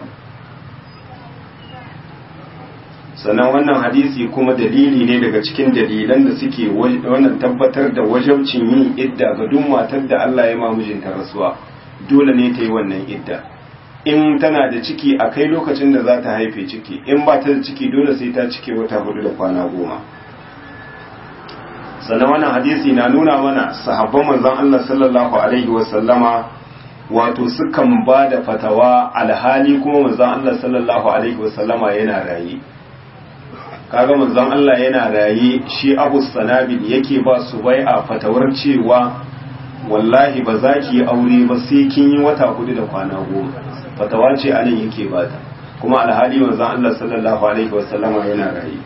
sannan wannan hadisi kuma dalili ne daga cikin dalilan da suke wannan tabbatar da wajabcin yin idda ga duk matar da Allah ya ma mijinta rasuwa dole ne ta yi wannan idda in tana da ciki a kai lokacin da za ta haife ciki in ba ta da ciki dole sai ta cike wata hudu da kwana goma sannan wannan hadisi na nuna mana sahabban manzon Allah sallallahu alaihi wasallama wato sukan ba da fatawa alhali kuma manzon Allah sallallahu alaihi wasallama yana raye kaga manzon Allah yana raye shi Abu Sanabil yake ba su bai a fatawar cewa wallahi ba za ki yi aure ba sai kin yi wata hudu da kwana goma fatawa ce anan yake bata kuma alhali manzon Allah sallallahu alaihi wasallama yana raye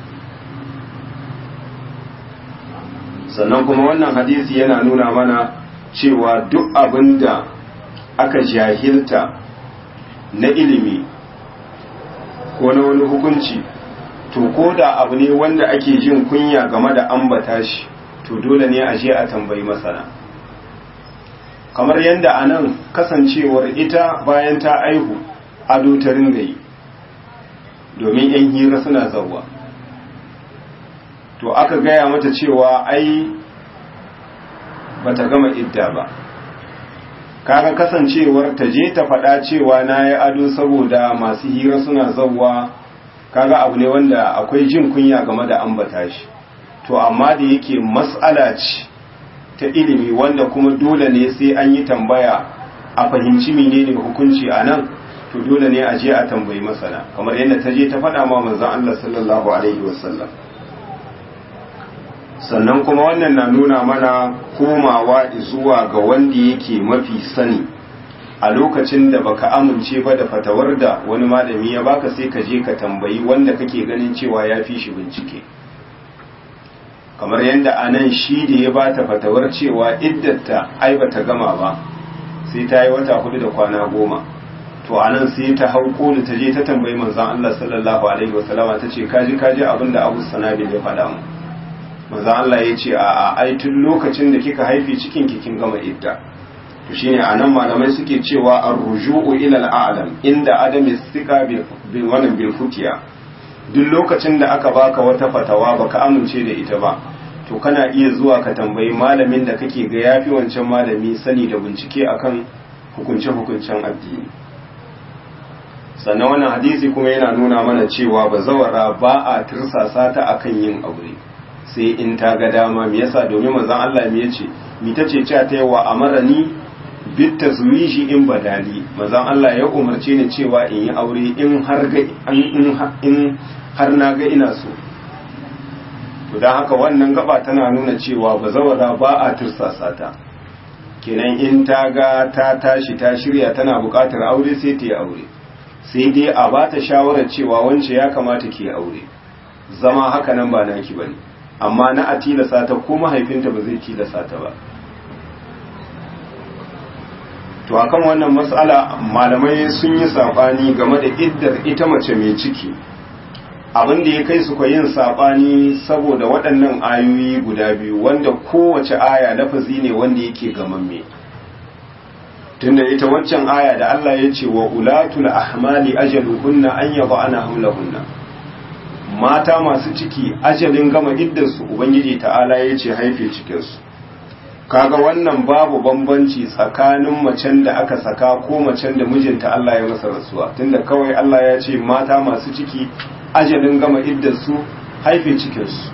sannan kuma wannan hadisi yana nuna mana cewa duk abin da aka jahilta na ilimi ko na wani hukunci to ko da abu ne wanda ake jin kunya game da ambata shi to dole ne a je a tambayi masana kamar yadda a nan kasancewar ita bayan ta aihu ado ta ringa yi domin 'yan hira suna zauwa to aka gaya mata cewa ai bata gama idda ba kaga kasancewar ta je ta faɗa cewa na yi ado saboda masu hira suna zauwa kaga abu ne wanda akwai jin kunya game da ambata shi to amma da yake mas'ala ce ta ilimi wanda kuma dole ne sai an yi tambaya a fahimci menene hukunci a nan to dole ne a je a tambayi masana kamar yadda ta je ta faɗa ma manzon Allah sallallahu alaihi wasallam sannan kuma wannan na nuna mana komawa zuwa ga wanda yake mafi sani a lokacin da baka amince ba da fatawar da wani malami ya baka sai ka je ka tambayi wanda kake ganin cewa ya fi shi bincike kamar yadda a nan shi da ya bata fatawar cewa iddata ai bata gama ba sai ta yi wata hudu da kwana goma to a nan sai ta hau koli ta je ta tambayi manzon Allah sallallahu alaihi wasallama ta ce kaji kaji abin da Abu Sanabil ya faɗa mu manzon Allah ya ce a ai tun lokacin da kika haifi cikin ki kin gama idda to shine anan malamai suke cewa ar-ruju'u ila al-a'lam inda adam istika bil wannan bil futiya duk lokacin da aka baka wata fatawa baka amince da ita ba to kana iya zuwa ka tambayi malamin da kake ga yafi wancan malami sani da bincike akan hukunce-hukuncen addini sannan wannan hadisi kuma yana nuna mana cewa bazawara ba a tirsasa ta akan yin aure sai in ta ga dama me yasa domin manzon Allah me yace mi tace cewa ta yawa amarani bit tazwiji in badali manzon Allah ya umarce ni cewa in yi aure in har ga in har na ga ina so to dan haka wannan gaba tana nuna cewa bazawara ba a tirsasa ta kenan in ta ga ta tashi ta shirya tana buƙatar aure sai ta yi aure sai dai a ba ta shawarar cewa wance ya kamata ke aure zama haka nan ba naki bane amma na a tilasa ta ko mahaifinta ba zai tilasa ta ba to akan wannan matsala malamai sun yi sabani game da iddar ita mace mai ciki abin da ya kai su yin sabani saboda waɗannan ayoyi guda biyu wanda kowace aya lafazi ne wanda yake gamamme tunda ita waccan aya da Allah ya ce wa ulatul ahmali ajaluhunna an yad'ana hamlahunna mata masu ciki ajalin gama iddarsu ubangiji ta'ala ya ce haife cikinsu kaga wannan babu bambanci tsakanin macen da aka saka ko macen da mijinta Allah ya masa rasuwa tunda kawai Allah ya ce mata masu ciki ajalin gama iddarsu haife cikinsu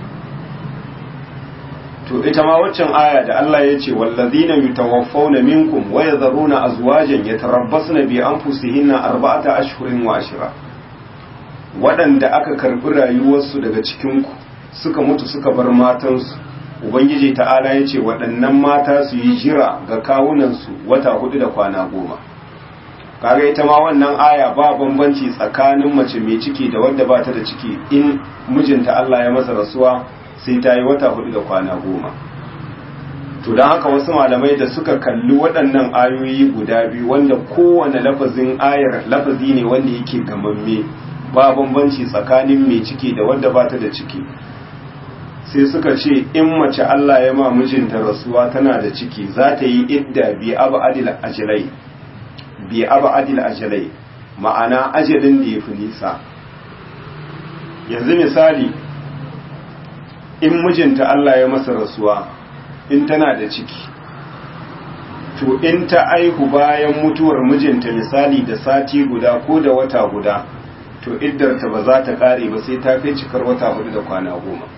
to ita ma waccan aya da Allah ya ce wallazina yutawaffawna minkum wa yadharuna azwajan yatarabbasna bi anfusihinna arba'ata ashhurin wa ashra waɗanda aka karbi rayuwarsu daga cikin ku suka mutu suka bar matansu ubangiji ta'ala ya ce waɗannan mata su yi jira ga kawunansu wata hudu da kwana goma kaga ita ma wannan aya ba bambanci tsakanin mace mai ciki da wadda ba ta da ciki in mijinta Allah ya masa rasuwa sai ta yi wata hudu da kwana goma to don haka wasu malamai da suka kalli waɗannan ayoyi guda biyu wanda kowane lafazin ayar lafazi ne wanda yake gamamme ba bambanci tsakanin mai ciki da wadda ba ta da ciki sai suka ce in mace Allah ya ma mijinta rasuwa tana da ciki za ta yi idda bi abu adil ajalai bi abu adil ajalai ma'ana ajalin da ya fi nisa yanzu misali in mijinta Allah ya masa rasuwa in tana da ciki to in ta aihu bayan mutuwar mijinta misali da sati guda ko da wata guda to iddarta ba za ta kare ba sai ta kai cikar wata hudu da kwana goma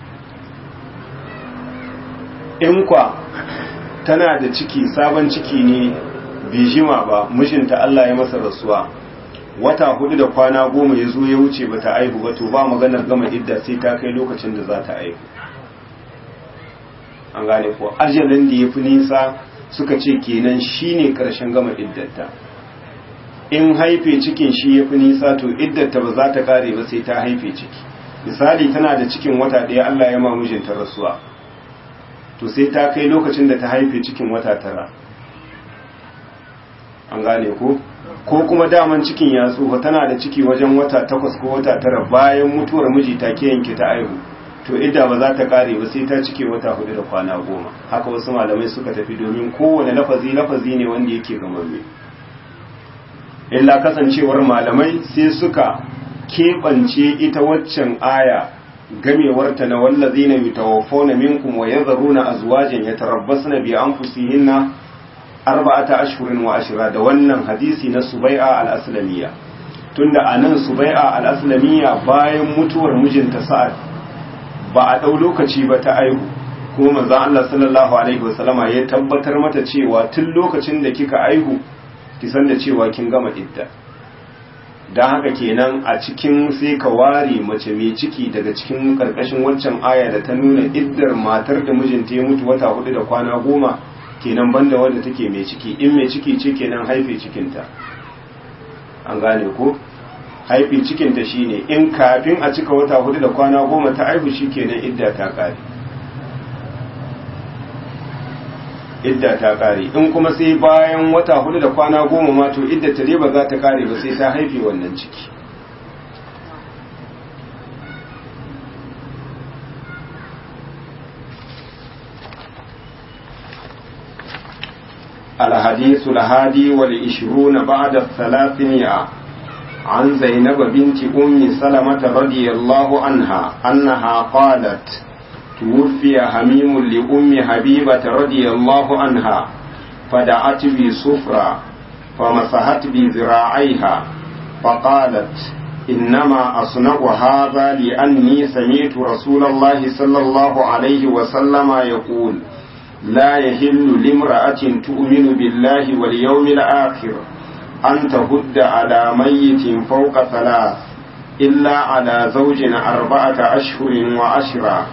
in kwa tana da ciki sabon ciki ne bijima ba mijinta Allah ya masa rasuwa wata hudu da kwana goma ya zo ya wuce ba ta aihu ba to ba maganar gama idda sai ta kai lokacin da za ta aihu an gane ko ajalin da ya fi nisa suka ce kenan shine karshen gama iddata in haife cikin shi ya fi nisa to iddata ba za ta kare ba sai ta haife ciki misali tana da cikin wata ɗaya Allah ya ma mijinta rasuwa to sai ta kai lokacin da ta haife cikin wata tara an gane ko ko kuma daman cikin ya tsufa tana da ciki wajen wata takwas ko wata tara bayan mutuwar miji ta ke yanke ta aihu to idda ba za ta kare ba sai ta cike wata hudu da kwana goma haka wasu malamai suka tafi domin kowane lafazi lafazi ne wanda yake gamamme illa kasancewar malamai sai suka keɓance ita waccan aya gamewarta na wallazina yutawaffawna minkum wa yadharuna azwajan yatarabbasna bi anfusihinna arba'ata ashhurin wa ashra da wannan hadisi na Subai'a al-Aslamiyya tunda anan Subai'a al-Aslamiyya bayan mutuwar mijinta Sa'ad ba a dau lokaci ba ta aihu kuma manzo Allah sallallahu alaihi wasallama ya tabbatar mata cewa tun lokacin da kika aihu ki san da cewa kin gama idda don haka kenan a cikin sai ka ware mace mai ciki daga cikin karkashin waccan aya da ta nuna iddar matar da mijinta ya mutu wata hudu da kwana goma kenan banda wanda take mai ciki in mai ciki ce kenan haife cikinta an gane ko haife cikinta shine in kafin a cika wata hudu da kwana goma ta haihu shi kenan idda ta kare idda ta kare in kuma sai bayan wata hudu da kwana goma ma to idda ta ba za ta kare ba sai ta haife wannan ciki الحديث الهادي والعشرون بعد الثلاثمائة عن زينب بنت أم سلمة رضي الله عنها أنها قالت توفي حميم لأم حبيبة رضي الله عنها فدعت بسفرة فمسحت بذراعيها فقالت إنما أصنع هذا لأني سمعت رسول الله صلى الله عليه وسلم يقول لا يهل لامرأة تؤمن بالله واليوم الآخر أن تهد على ميت فوق ثلاث إلا على زوج أربعة أشهر وعشرة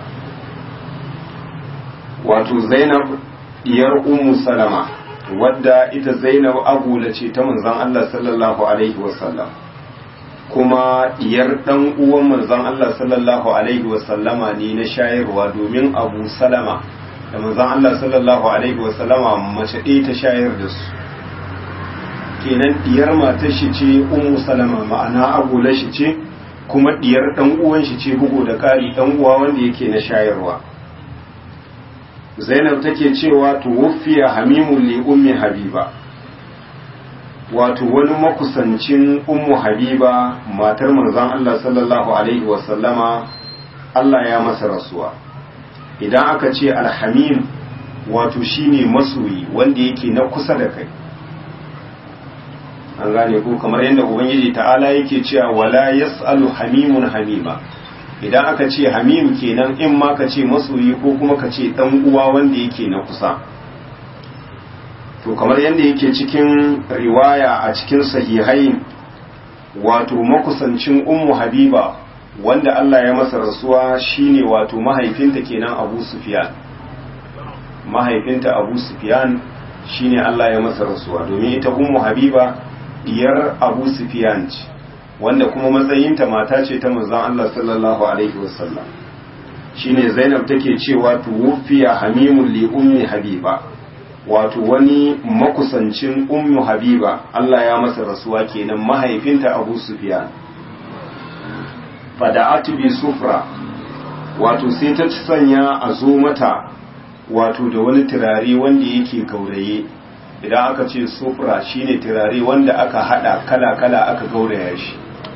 wato zainab diyar ummu salama wadda ita zainab agula ce ta manzon Allah sallallahu alaihi wasallam kuma diyar dan uwan manzon Allah sallallahu alaihi wasallama ne na shayarwa domin abu salama da manzon Allah sallallahu alaihi wasallama mace ɗaya ta shayar da su kenan diyar matar shi ce ummu salama ma'ana agula shi ce kuma diyar dan uwan shi ce bugu da ƙari dan uwa wanda yake na shayarwa zainab take cewa tuwuffiya hamimun li ummi habiba wato wani makusancin ummu habiba matar manzon Allah sallallahu alaihi wasallama Allah ya masa rasuwa idan aka ce alhamim wato shine masoyi wanda yake na kusa da kai an gane ko kamar yadda ubangiji ta'ala yake cewa wala yas'alu hamimun hamima idan aka ce hamim kenan in ma ka ce masoyi ko kuma ka ce dan uwa wanda yake na kusa to kamar yadda yake cikin riwaya a cikin sahihain wato makusancin ummu habiba wanda Allah ya masa rasuwa shine wato mahaifinta kenan Abu Sufyan mahaifinta Abu Sufyan shine Allah ya masa rasuwa domin ita ummu habiba diyar Abu Sufyan ce wanda kuma matsayinta mata ce ta manzon Allah sallallahu alaihi wasallam shine Zainab take cewa tuwfiya hamimul li ummi habiba wato wani makusancin ummu habiba Allah ya masa rasuwa kenan mahaifinta Abu Sufyan fada'atu bi sufra wato sai ta sanya a zo mata wato da wani turare wanda yake gauraye idan aka ce sufra shine turare wanda aka hada kala-kala aka gauraya shi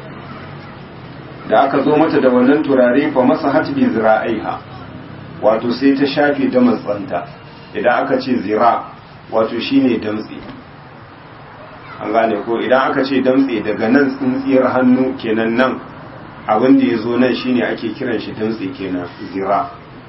da aka zo mata da wannan turare fa masa hatbi zira'aiha wato sai ta shafe da matsanta idan aka ce zira wato shine damtse an gane ko idan aka ce damtse daga nan tsintsiyar hannu kenan nan abin da ya zo nan shine ake kiran shi damtse kenan zira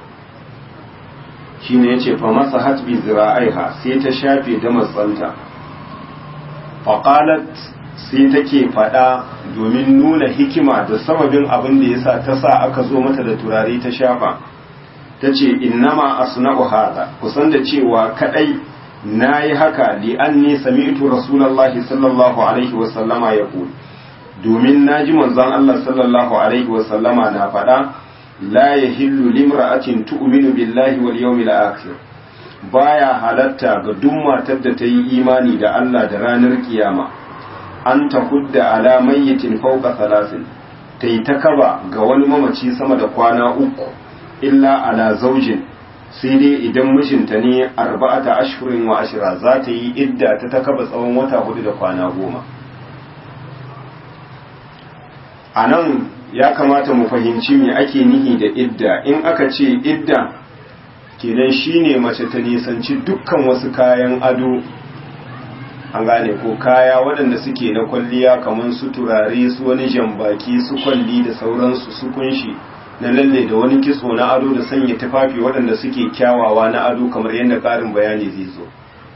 shine yace fa masa hatbi zira'aiha sai ta shafe da matsanta faqalat sai take fada domin nuna hikima da sababin abin da yasa ta sa aka zo mata da turare ta shafa tace innama asna'u hada kusan da cewa kadai nayi haka li anni sami'tu rasulullahi sallallahu alaihi wa sallama yaqul domin naji manzon Allah sallallahu alaihi wa sallama na fada la yahillu limra'atin tu'minu billahi wal yawmil akhir baya halatta ga duk matar da ta yi imani da Allah da ranar kiyama an ta hudda ala mayyitin fawqa salasin ta yi ta kaba ga wani mamaci sama da kwana uku illa ala zaujin sai dai idan mijinta ne arba'ata ashhurin wa ashira za ta yi idda ta ta kaba tsawon wata hudu da kwana goma a nan ya kamata mu fahimci me ake nihi da idda in aka ce idda kenan shine mace ta nisanci dukkan wasu kayan ado an gane ko kaya waɗanda suke na kwalliya kamar su turare su wani jambaki su kwalli da sauransu su kunshi na lalle da wani kitso na ado da sanya tufafi waɗanda suke kyawawa na ado kamar yadda ƙarin bayani zai zo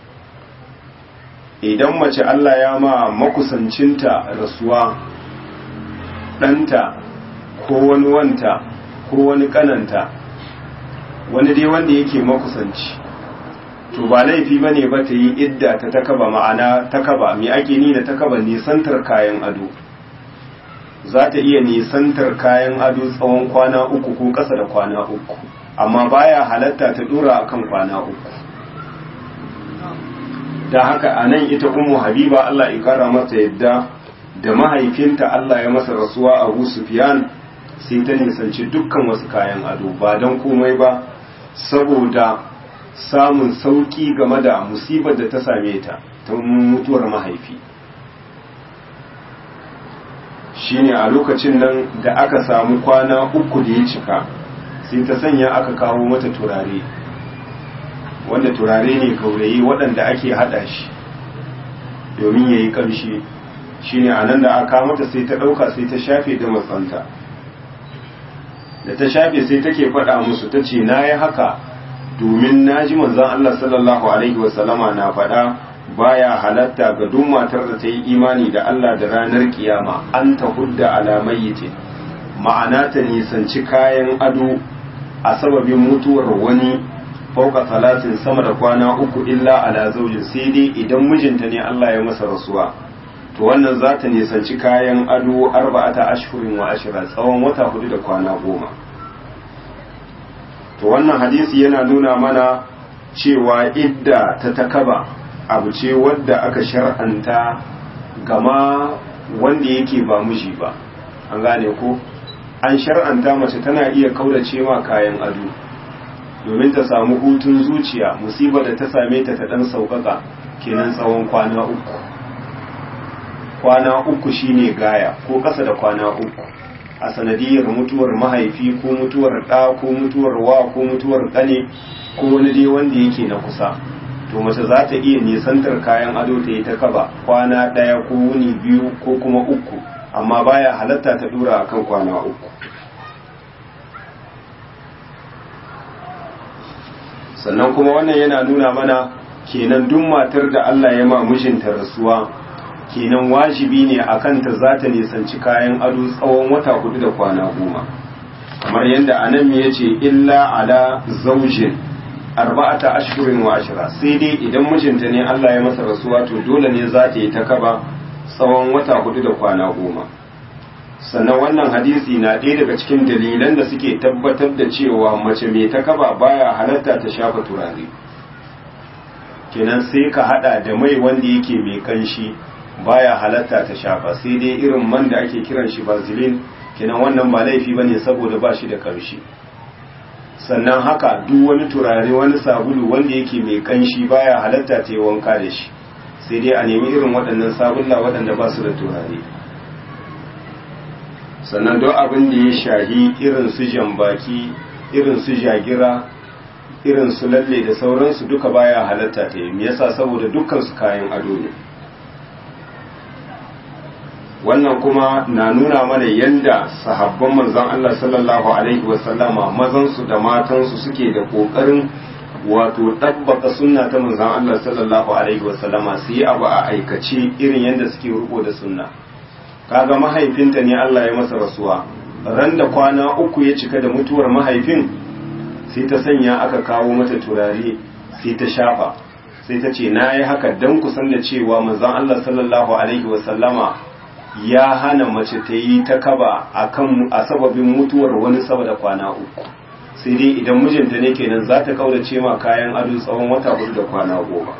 idan mace Allah ya ma makusancinta rasuwa ɗanta ko wani wanta ko wani ƙananta wani dai wanda yake makusanci to ba laifi ba ne ba ta yi idda ta takaba ma'ana takaba mai ake ni da takaba nisantar kayan ado za ta iya nisantar kayan ado tsawon kwana uku ko ƙasa da kwana uku amma baya halatta ta dora akan kwana uku da haka a nan ita umu habiba Allah ya kara masa yadda da mahaifinta Allah ya masa rasuwa Abu Sufyan sai ta nisanci dukkan wasu kayan ado ba don komai ba saboda samun sauki game da musibar da ta same ta ta mutuwar mahaifi shine a lokacin nan da aka samu kwana uku da ya cika sai ta sanya aka kawo mata turare wanda turare ne gaurayi waɗanda ake haɗa shi domin ya yi ƙamshi shine a nan da aka mata sai ta ɗauka sai ta shafe da matsanta da ta shafe sai take faɗa musu ta ce na yi haka domin na ji manzan Allah sallallahu Alaihi wasallama na faɗa baya halatta ga duk matar da ta yi imani da Allah da ranar kiyama an ta hudda alamayyite ma'ana ta nisanci kayan ado a sababin mutuwar wani fauka talatin sama da kwana uku illa ala zaujin sai dai idan mijinta ne Allah ya masa rasuwa to wannan za ta nisanci kayan ado arba'ata ashhurin wa ashira tsawon wata hudu da kwana goma to wannan hadisi yana nuna mana cewa idda ta takaba abu ce wadda aka shar'anta gama wanda yake ba miji ba an gane ko an shar'anta mace tana iya kaurace ma kayan ado domin ta samu hutun zuciya musibar da ta same ta ta dan sauƙaƙa kenan tsawon kwana uku kwana uku shine gaya ko ƙasa da kwana uku a sanadiyar mutuwar mahaifi ko mutuwar ɗa ko mutuwar wa ko mutuwar ƙane ko wani dai wanda yake na kusa to mace za ta iya nisantar kayan ado ta yi ta kaba kwana ɗaya ko wuni biyu ko kuma uku amma baya halatta ta dura akan kwana uku sannan kuma wannan yana nuna mana kenan duk matar da Allah ya ma mijinta rasuwa kenan wajibi ne akan ta za ta nisanci kayan ado tsawon wata hudu da kwana goma kamar yadda anan ya ce illa ala zaujin arba'ata ashhurin wa ashra sai dai idan mijinta ne Allah ya masa rasuwa to dole ne za ta yi ta kaba tsawon wata hudu da kwana goma sannan wannan hadisi na ɗaya daga cikin dalilan da suke tabbatar da cewa mace mai ta kaba baya halatta ta shafa turare kenan sai ka hada da mai wanda yake mai kanshi baya halatta ta shafa sai dai irin man da ake kiran shi vaseline kenan wannan ba laifi bane saboda ba shi da kamshi sannan haka duk wani turare wani sabulu wanda yake mai kanshi baya halatta ta yi wanka da shi sai dai a nemi irin waɗannan sabulla waɗanda ba su da turare sannan don abin da ya shahi irin su jambaki irin su jagira irin su lalle da sauransu duka baya halatta ta yi yasa saboda dukkan su kayan ado ne wannan kuma na nuna mana yadda sahabban manzon Allah sallallahu alaihi wasallama mazansu da matansu suke da kokarin wato tabbata sunna ta manzon Allah sallallahu alaihi wasallama su yi abu a aikace irin yadda suke riko da sunna kaga mahaifinta ne Allah ya masa rasuwa ran da kwana uku ya cika da mutuwar mahaifin sai ta sanya aka kawo mata turare sai ta shafa sai ta ce na yi haka don kusan da cewa manzon Allah sallallahu alaihi wasallama ya hana mace ta yi ta kaba akan a sababin mutuwar wani saboda kwana uku sai dai idan mijinta ne kenan za ta kaurace ma kayan ado tsawon wata hudu da kwana goma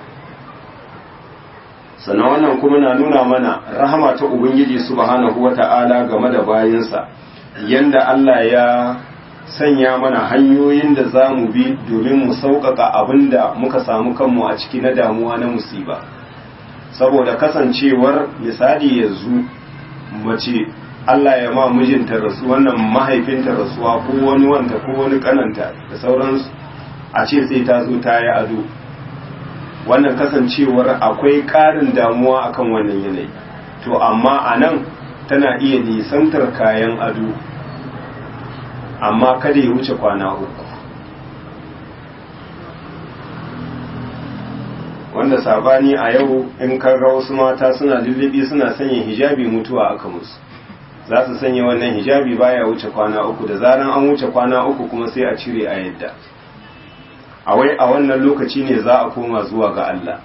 sannan wannan kuma na nuna mana rahama ta ubangiji subhanahu wata'ala game da bayansa yanda Allah ya sanya mana hanyoyin da za mu bi domin mu sauƙaƙa abin da muka samu kanmu a ciki na damuwa na musiba saboda kasancewar misali yanzu mace Allah ya ma mijinta rasu wannan mahaifinta rasuwa ko wani wanta ko wani kananta da sauransu a ce sai ta zo ta yi ado wannan kasancewar akwai ƙarin damuwa akan wannan yanayi to amma a nan tana iya nisantar kayan ado amma kada ya wuce kwana uku wanda sabani a yau in ka ga wasu mata suna lullubi suna sanya hijabi mutuwa aka musu za su sanya wannan hijabi baya wuce kwana uku da zaran an wuce kwana uku kuma sai a cire a yadda a wai a wannan lokaci ne za a koma zuwa ga Allah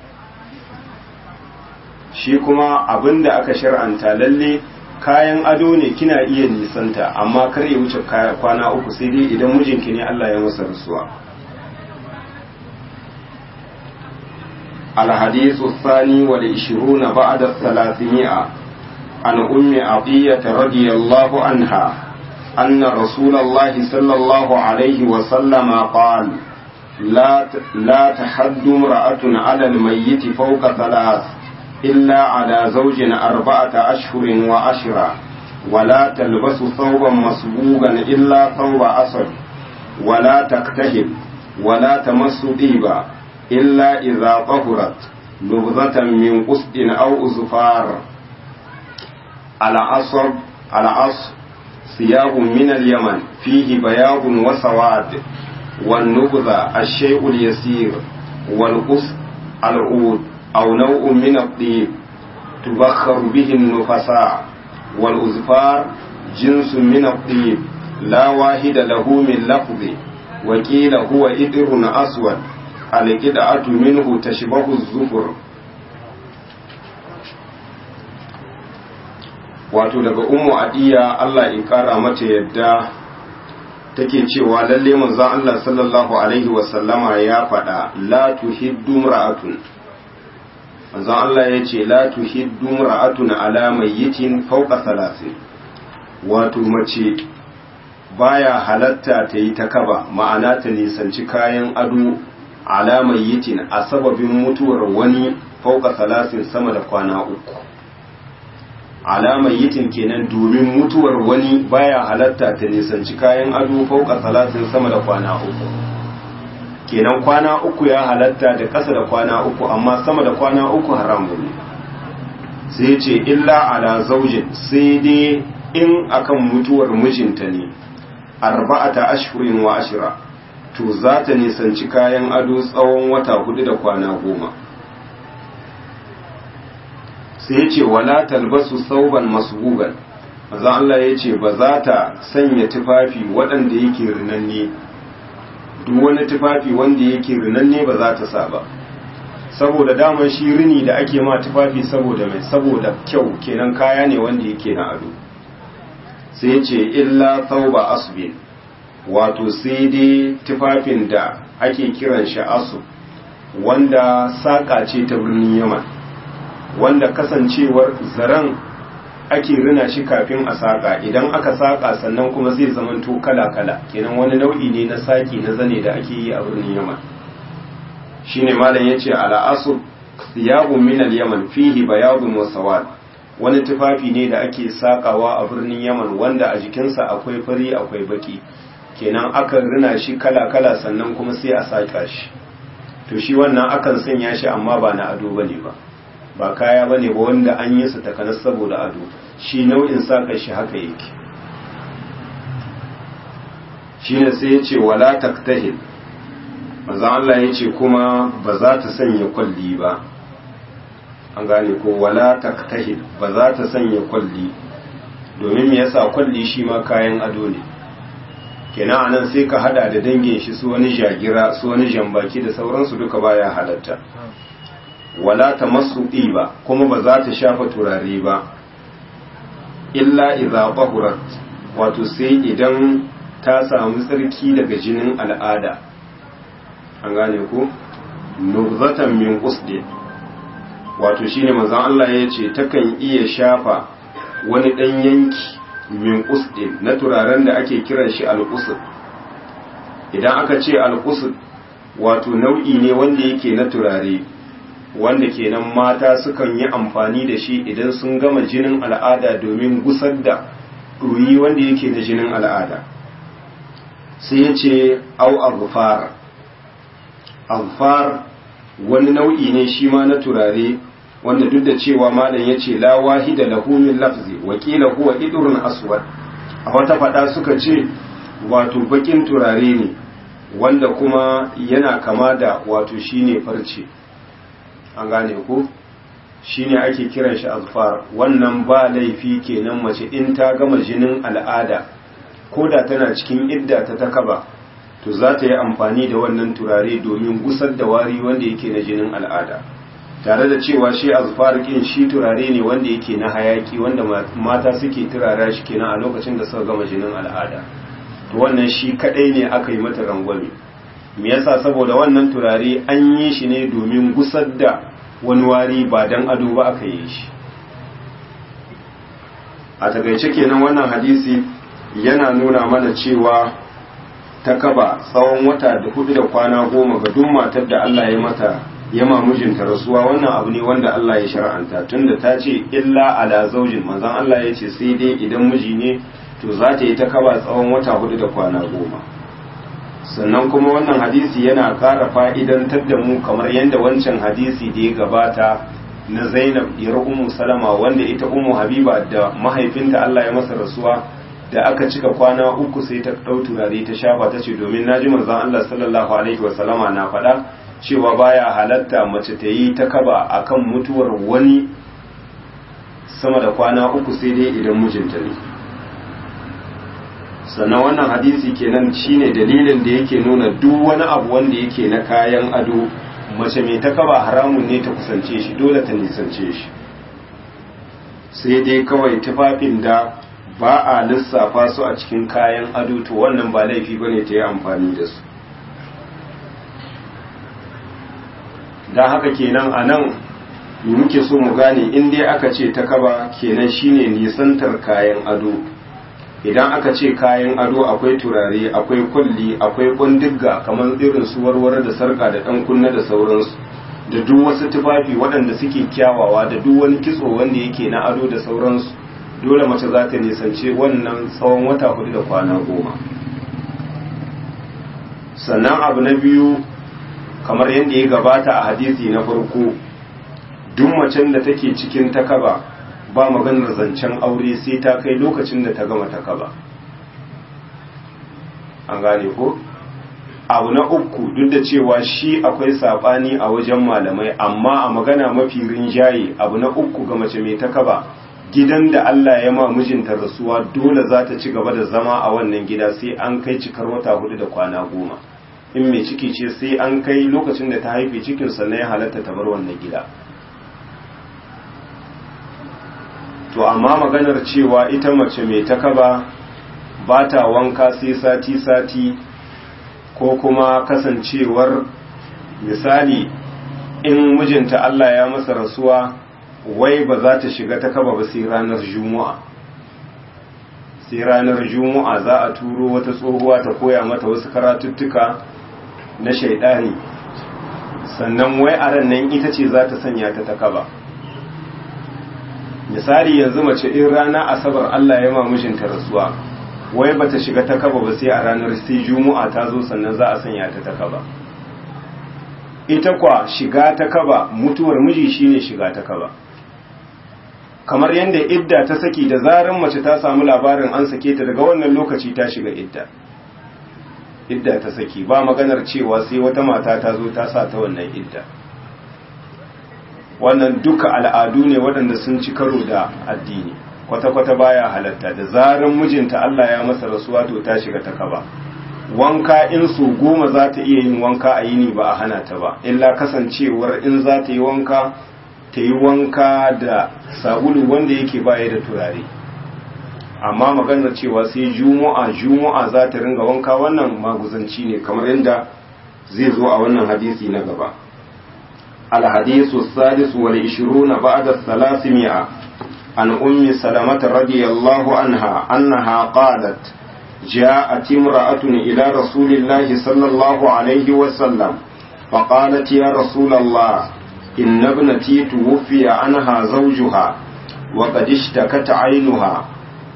shi kuma abin da aka shar'anta lalle kayan ado ne kina iya nisanta amma kar ya wuce kwana uku sai dai idan mijinki ne Allah ya masa rasuwa الحديث الثاني والعشرون بعد الثلاثمائة عن أم عطية رضي الله عنها أن رسول الله صلى الله عليه وسلم قال لا لا تحد امرأة على الميت فوق ثلاث إلا على زوج أربعة أشهر وعشرة ولا تلبس ثوبا مصبوغا إلا ثوب أسد ولا تكتهب ولا تمس طيبا إلا إذا طهرت نبذة من قسط أو أزفار العصر العصر ثياب من اليمن فيه بياض وسواد والنبذة الشيء اليسير والقسط العود أو نوع من الطيب تبخر به النفساء والأزفار جنس من الطيب لا واحد له من لفظ وقيل هو إدر أسود القطعة منه تشبه الزفر wato daga ummu adiya Allah ya kara mata yadda take cewa lalle manzon Allah sallallahu alaihi wasallama ya faɗa la tuhiddu ra'atun manzon Allah ya ce la tuhiddu ra'atun ala mayyitin fawqa salasin wato mace baya halatta ta yi ta kaba ma'ana ta nisanci kayan ado ala mayyitin a sababin mutuwar wani fawqa salasin sama da kwana uku alamar yitin kenan domin mutuwar wani baya halatta ta nisanci kayan ado fauka salatin sama da kwana uku kenan kwana uku ya halatta da ƙasa da kwana uku amma sama da kwana uku haramun ne sai ce illa ala zaujin sai dai in akan mutuwar mijinta ne arba'ata ashhurin wa ashira to za ta nisanci kayan ado tsawon wata hudu da kwana goma sai ya ce wala talbasu sauban masbugan maza Allah ya ce ba za ta sanya tufafi waɗanda yake rinanne duk wani tufafi wanda yake rinanne ba za ta sa ba saboda daman shi rini da ake ma tufafi saboda mai saboda kyau kenan kaya ne wanda yake na ado sai ce illa tauba asbin wato sai dai tufafin da ake kiran shi asu wanda saƙa ce ta birnin yaman wanda kasancewar zaren ake rina shi kafin a saƙa idan aka saƙa sannan kuma zai zamanto kala-kala kenan wani nau'i ne na saƙi na zane da ake yi a birnin yaman shine malam yace ala asub thiyabun min al-yaman fihi bayadun wa sawad wani tufafi ne da ake sakawa a birnin yaman wanda a jikinsa akwai fari akwai baki kenan akan rina shi kala-kala sannan kuma sai a saka shi to shi wannan akan sanya shi amma ba na ado bane ba ba kaya bane ba wanda an yi su takanas saboda ado shi nau'in saka shi haka yake shine sai yace wala taktahil manzo Allah ya ce kuma ba za ta sanya kwalli ba an gane ko wala taktahil ba za ta sanya kwalli domin me yasa kwalli shi ma kayan ado ne kenan anan sai ka hada da dangin shi su wani jagira su wani jambaki da sauransu duka baya halatta wala tamassu ba kuma ba za ta shafa turare ba illa idza bahurat wato sai idan ta samu tsarki daga jinin al'ada an gane ku nubzatan min qusdi wato shine manzon Allah ya ce takan iya shafa wani dan yanki min qusdi na turaren da ake kiran shi al-qusd idan aka ce al-qusd wato nau'i ne wanda yake na turare wanda kenan mata sukan yi amfani da shi idan sun gama jinin al'ada domin gusar da ruyi wanda yake na jinin al'ada sai ya ce au aghfar alfar wani nau'i ne shi ma na turare wanda duk da cewa malam ya ce la wahida lahu min lafzi wa qila huwa idrun aswad a wata fada suka ce wato bakin turare ne wanda kuma yana kama da wato shine farce an gane ko shine ake kiran shi alfar wannan ba laifi kenan mace in ta gama jinin al'ada ko da tana cikin idda ta takaba to za ta yi amfani da wannan turare domin gusar da wari wanda yake na jinin al'ada tare da cewa shi azfar kin shi turare ne wanda yake na hayaki wanda mata suke turara shi kenan a lokacin da suka gama jinin al'ada to wannan shi kadai ne aka yi mata rangwame me yasa saboda wannan turare an yi shi ne domin gusar da wani wari ba dan ado ba aka yi shi a takaice kenan wannan hadisi yana nuna mana cewa ta kaba tsawon wata da hudu da kwana goma ga duk matar da Allah ya mata ya mijinta rasuwa wannan abu ne wanda Allah ya shar'anta tunda ta ce illa ala zaujin manzon Allah ya ce sai dai idan miji ne to za ta yi ta kaba tsawon wata hudu da kwana goma sannan kuma wannan hadisi yana ƙara fa'idantar da mu kamar yadda wancan hadisi da ya gabata na Zainab diyar Ummu Salama wanda ita Ummu Habiba da mahaifinta Allah ya masa rasuwa da aka cika kwana uku sai ta ɗau turare ta shafa ta ce domin naji manzon Allah sallallahu alaihi wasallama na faɗa cewa baya halatta mace ta yi ta kaba akan mutuwar wani sama da kwana uku sai dai idan mijinta ne sannan wannan hadisi kenan shine dalilin da yake nuna duk wani abu wanda yake na kayan ado mace mai ta kaba haramun ne ta kusance shi dole ta nisance shi sai dai kawai tufafin da ba a lissafa su a cikin kayan ado to wannan ba laifi bane ta yi amfani da su don haka kenan a nan muke so mu gane in dai aka ce ta kaba kenan shine nisantar kayan ado idan aka ce kayan ado akwai turare akwai kulli akwai kundigga kamar irin su warware da sarka da dan kunna da sauransu da duk wasu tufafi waɗanda suke kyawawa da duk wani kitso wanda yake na ado da sauransu dole mace za ta nisance wannan tsawon wata hudu da kwana goma sannan abu na biyu kamar yadda ya gabata a hadisi na farko duk macen da take cikin takaba ba maganar zancen aure sai ta kai lokacin da ta gama takaba an gane ko abu na uku duk da cewa shi akwai sabani a wajen malamai amma a magana mafi rinjaye abu na uku ga mace mai takaba gidan da Allah ya ma mijinta rasuwa dole za ta ci gaba da zama a wannan gida sai an kai cikar wata hudu da kwana goma in mai ciki ce sai an kai lokacin da ta haife cikin sannan ya halatta ta bar wannan gida to amma maganar cewa ita mace mai takaba ba ta wanka sai sati-sati ko kuma kasancewar misali in mijinta Allah ya masa rasuwa wai ba za ta shiga ta kaba ba sai ranar juma'a sai ranar juma'a za a turo wata tsohuwa ta koya mata wasu karatuttuka na shaidani sannan wai a ran nan ita ce za ta sanya ta ta kaba misali yanzu mace in rana asabar Allah ya ma mijinta rasuwa wai bata shiga ta kaba ba sai a ranar sai juma'a ta zo sannan za a sanya ta ta kaba ita kwa shiga ta kaba mutuwar miji shine shiga ta kaba kamar yadda idda ta saki da zaran mace ta samu labarin an sake ta daga wannan lokaci ta shiga idda idda ta saki ba maganar cewa sai wata mata ta zo ta sa ta wannan idda wannan duka al'adu ne waɗanda sun ci karo da addini kwata-kwata baya halatta da zaran mijinta Allah ya masa rasuwa to ta shiga ta kaba wanka in su goma za ta iya yin wanka a yini ba a hana ta ba illa kasancewar in za ta yi wanka ta yi wanka da sabulu wanda yake baya da turare amma maganar cewa sai juma'a juma'a za ta ringa wanka wannan maguzanci ne kamar yadda zai zo a wannan hadisi na gaba الحديث السادس والعشرون بعد الثلاثمائة عن أم سلمة رضي الله عنها أنها قالت جاءت امرأة إلى رسول الله صلى الله عليه وسلم فقالت يا رسول الله إن ابنتي توفي عنها زوجها وقد اشتكت عينها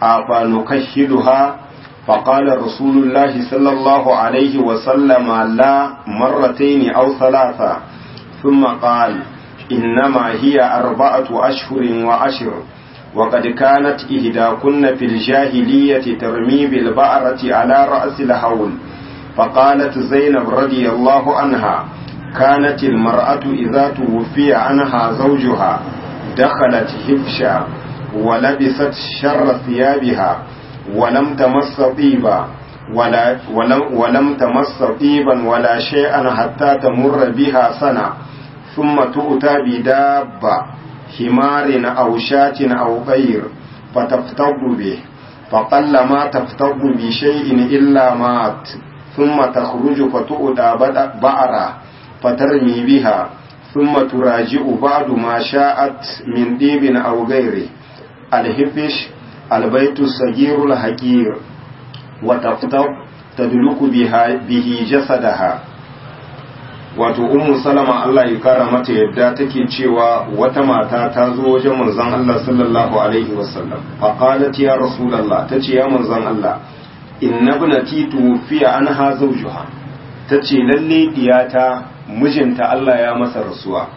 أفنكشلها فقال رسول الله صلى الله عليه وسلم لا مرتين أو ثلاثة ثم قال إنما هي أربعة أشهر وعشر وقد كانت إهداكن في الجاهلية ترمي بالبعرة على رأس الحول فقالت زينب رضي الله عنها كانت المرأة إذا توفي عنها زوجها دخلت هفشا ولبست شر ثيابها ولم تمس طيبا ولا ولم, ولم تمس طيبا ولا شيئا حتى تمر بها سنة ثم تؤتى بدابة حمار أو شاة أو غير فتفتض به فقل ما تفتض بشيء إلا مات ثم تخرج فتؤتى بعرة فترمي بها ثم تراجع بعد ما شاءت من ديب أو غيره الهفش البيت الصغير الحقير وتفتض تدلك بها به جسدها wato ummu salama Allah ya kara mata yadda take cewa wata mata ta zo wajen manzon Allah sallallahu alaihi wasallam fa qalat ya rasulullah tace ya manzon Allah inna ibnati tufiya anha zawjuha tace lalle diyata mijinta Allah ya masa rasuwa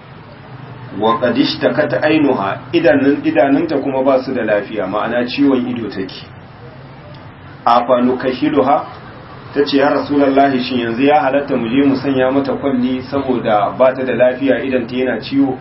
wa qad ishtakat ainuha idanun idanunta kuma ba su da lafiya ma'ana ciwon ido take afa nukashiluha ta ce ya rasulallahi shi yanzu ya halatta mu je mu sanya mata kwalli saboda ba ta da lafiya idan ta yana ciwo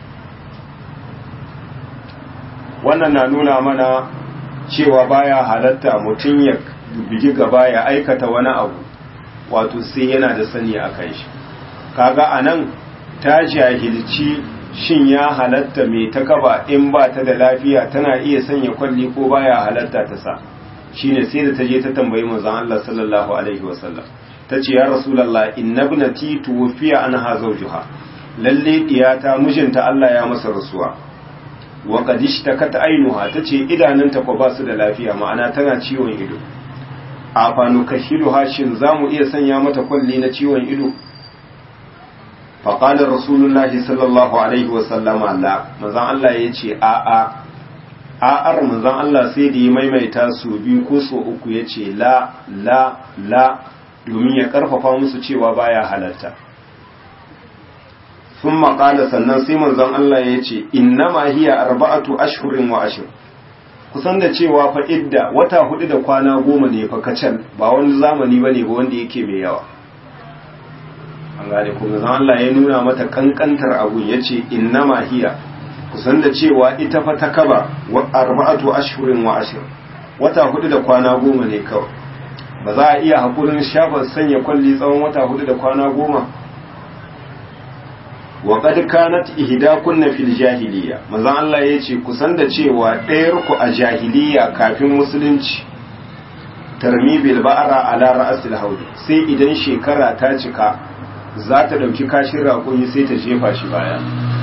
wannan na nuna mana cewa baya halatta mutum ya bigi gaba ya aikata wani abu wato sai yana da sani a kan shi kaga a nan ta jahilci shin ya halatta mai ta kaba in ba ta da lafiya tana iya sanya kwalli ko baya halatta ta sa shine sai da ta je ta tambayi manzon Allah sallallahu alaihi wasallam tace ya rasulullah inna ibnati tuwfiya anha zawjuha lalle diyata mijinta Allah ya masa rasuwa wa qad ishtakat ainuha tace idanunta ko ba su da lafiya ma'ana tana ciwon ido a fanu kashiluha shin zamu iya sanya mata kwalli na ciwon ido فقال رسول الله صلى الله عليه وسلم لا manzon Allah yace a a a'ar manzon Allah sai da ya maimaita su biyu ko su uku ya ce la la la domin ya karfafa musu cewa baya halatta sun maƙala sannan sai manzon Allah ya ce innama hiya arba'atu ashhurin wa ashir kusan da cewa fa idda wata hudu da kwana goma ne fa kacal ba wani zamani ba ne ba wanda yake mai yawa an gane kuma zan Allah ya nuna mata kankantar abu ya ce innama hiya kusan da cewa ita fa ta kaba wa arba'atu ashhurin wa ashir wata hudu da kwana goma ne kawai ba za a iya hakurin shafa sanya kwalli tsawon wata hudu da kwana goma wa qad kanat ihdakunna fil jahiliya manzon Allah yace kusan da cewa ɗayar ku a jahiliya kafin musulunci tarmi bil ba'ra ala ra'sil haudi sai idan shekara ta cika za ta dauki kashin raƙumi sai ta jefa shi baya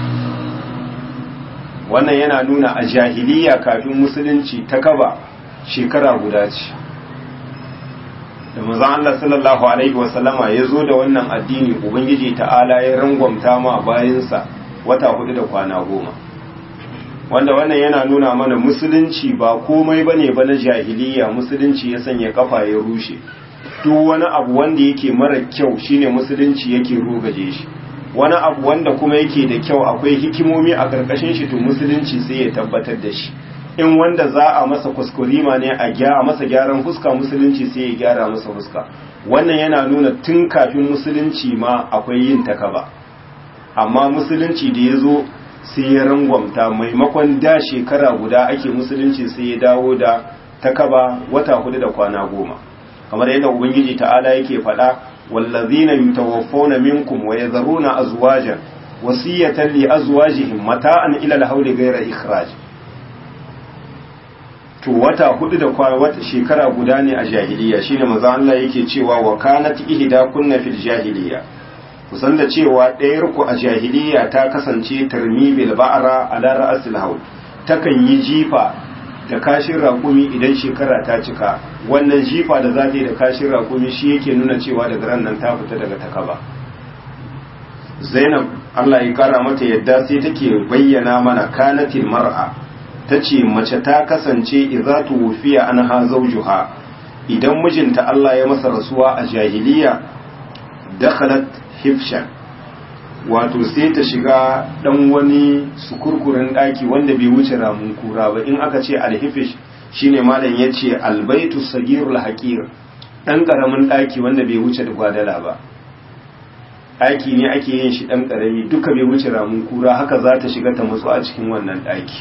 wannan yana nuna a jahiliya kafin musulunci ta kaba shekara guda ce da manzon Allah sallallahu alaihi wasallama ya zo da wannan addini ubangiji ta'ala ya rangwamta ma bayansa wata hudu da kwana goma wanda wannan yana nuna mana musulunci ba komai bane ba na jahiliya musulunci ya sanya kafa ya rushe duk wani abu wanda yake mara kyau shine musulunci yake rugaje shi wani abu wanda kuma yake da kyau akwai hikimomi a karkashin shi to musulunci sai ya tabbatar da shi in wanda za a masa kuskurima ne a gyara masa gyaran fuska musulunci sai ya gyara masa fuska wannan yana nuna tun kafin musulunci ma akwai yin takaba amma musulunci da ya zo sai ya rangwamta maimakon da shekara guda ake musulunci sai ya dawo da takaba wata hudu da kwana goma kamar yadda ubangiji ta'ala yake faɗa wallazina yutawaffawna minkum wa yadharuna azwajan wasiyatan li azwajihim mata'an ila al-hawli ghayra ikhraj to wata hudu da kwana wata shekara guda ne a jahiliya shine manzo Allah yake cewa wa kanat ihda kunna fil jahiliya kusan da cewa ɗayar ku a jahiliya ta kasance tarmi bil ba'ra ala ra'sil hawl takan yi jifa da kashin raƙumi idan shekara ta cika wannan jifa da za ta yi da kashin raƙumi shi yake nuna cewa daga ran nan ta fita daga takaba Zainab Allah ya kara mata yadda sai take bayyana mana kanatil mar'a ta ce mace ta kasance idza tuwfiya anha zawjuha idan mijinta Allah ya masa rasuwa a jahiliya dakhalat hifshan wato sai ta shiga dan wani sukurkurin daki wanda bai wuce ramun kura ba in aka ce alhifish shine malam yace albaitu sagirul haqir dan karamin daki wanda bai wuce da gwadala ba daki ne ake yin shi dan karami duka bai wuce ramun kura haka za ta shiga ta matsu a cikin wannan daki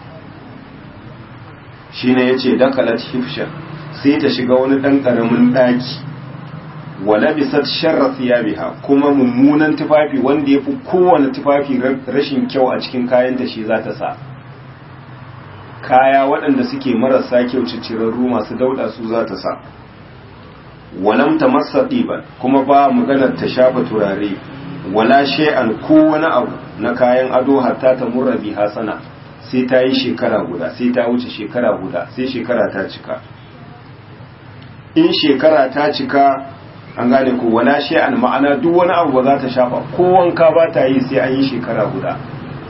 shine yace dakalat hifshan sai ta shiga wani dan karamin daki wala bisat sharra thiyabiha kuma mummunan tufafi wanda yafi kowane tufafi rashin kyau a cikin kayan da shi za ta sa kaya waɗanda suke marasa kyau cicirarru masu dauda su za ta sa walam tamassa diban kuma ba maganar ta shafa turare wala shay'an ko wani abu na kayan ado hatta ta murra bi hasana sai ta yi shekara guda sai ta wuce shekara guda sai shekara ta cika in shekara ta cika an gane ko wala shay'an ma'ana duk wani abu ba za ta shafa ko wanka ba ta yi sai an yi shekara guda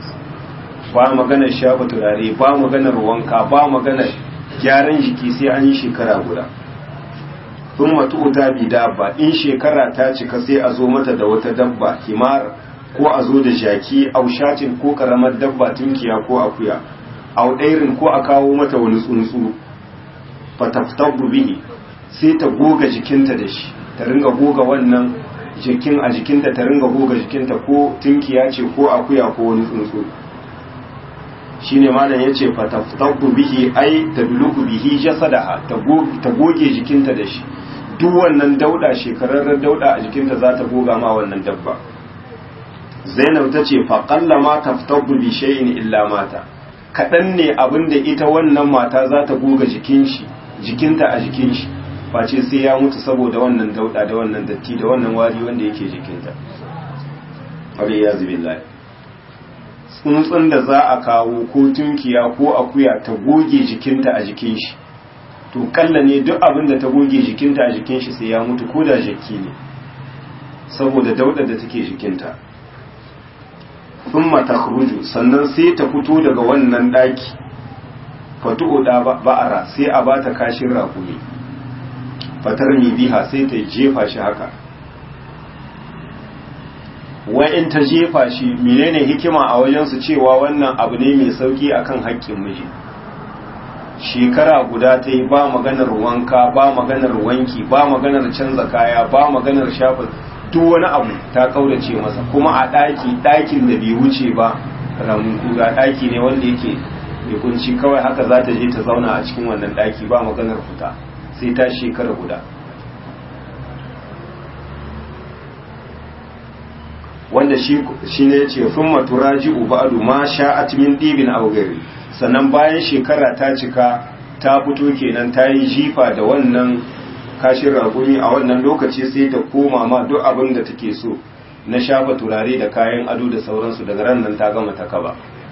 ba maganar shafa turare ba maganar wanka ba maganar gyaran jiki sai an yi shekara guda sun matu ta bi dabba in shekara ta cika sai a zo mata da wata dabba himar ko a zo da jaki aushatin ko karamar dabba tunkiya ko akuya audairin ko a kawo mata wani tsuntsu fataftabu bihi sai ta goga jikinta da shi ta ringa goga wannan jikin a jikinta ta ringa goga jikinta ko tunkiya ce ko akuya ko wani tsuntsu shine malam yace fataftabu bihi ai tadluku bihi jasadaha ta goge jikinta da shi duk wannan dauda shekararren dauda a jikinta za ta goga ma wannan dabba zainab ta ce faƙalla ma taftabu bi shay'in illa mata kaɗan ne abin da ita wannan mata za ta goga jikin shi jikinta a jikin shi face sai ya mutu saboda wannan dauda da wannan datti da wannan wari wanda yake jikinta wani ya zubi lai tsuntsun da za a kawo ko tunkiya ko akuya ta goge jikinta a jikin shi to kalla ne duk abin da ta goge jikinta a jikin shi sai ya mutu ko da jaki ne saboda dauda da take jikinta thumma takhruju sannan sai ta fito daga wannan daki fatu'u da ba'ara sai a bata kashin rakumi fatar mi biha sai ta jefa shi haka wai in ta jefa shi menene hikima a wajensu cewa wannan abu ne mai sauki akan haƙƙin miji shekara guda ta yi ba maganar wanka ba maganar wanki ba maganar canza kaya ba maganar shafa duk wani abu ta kaurace masa kuma a ɗaki ɗakin da bai wuce ba ramin kuga ɗaki ne wanda yake mai kunci kawai haka za ta je ta zauna a cikin wannan ɗaki ba maganar fita sai ta shekara guda wanda shi ne ce sun maturaji ubadu ma sha'at min ɗibin augari sannan bayan shekara ta cika ta fito kenan ta yi jifa da wannan kashin ragumi a wannan lokaci sai ta koma ma duk abin da take so na shafa turare da kayan ado da sauransu daga ran nan ta gama ta kaba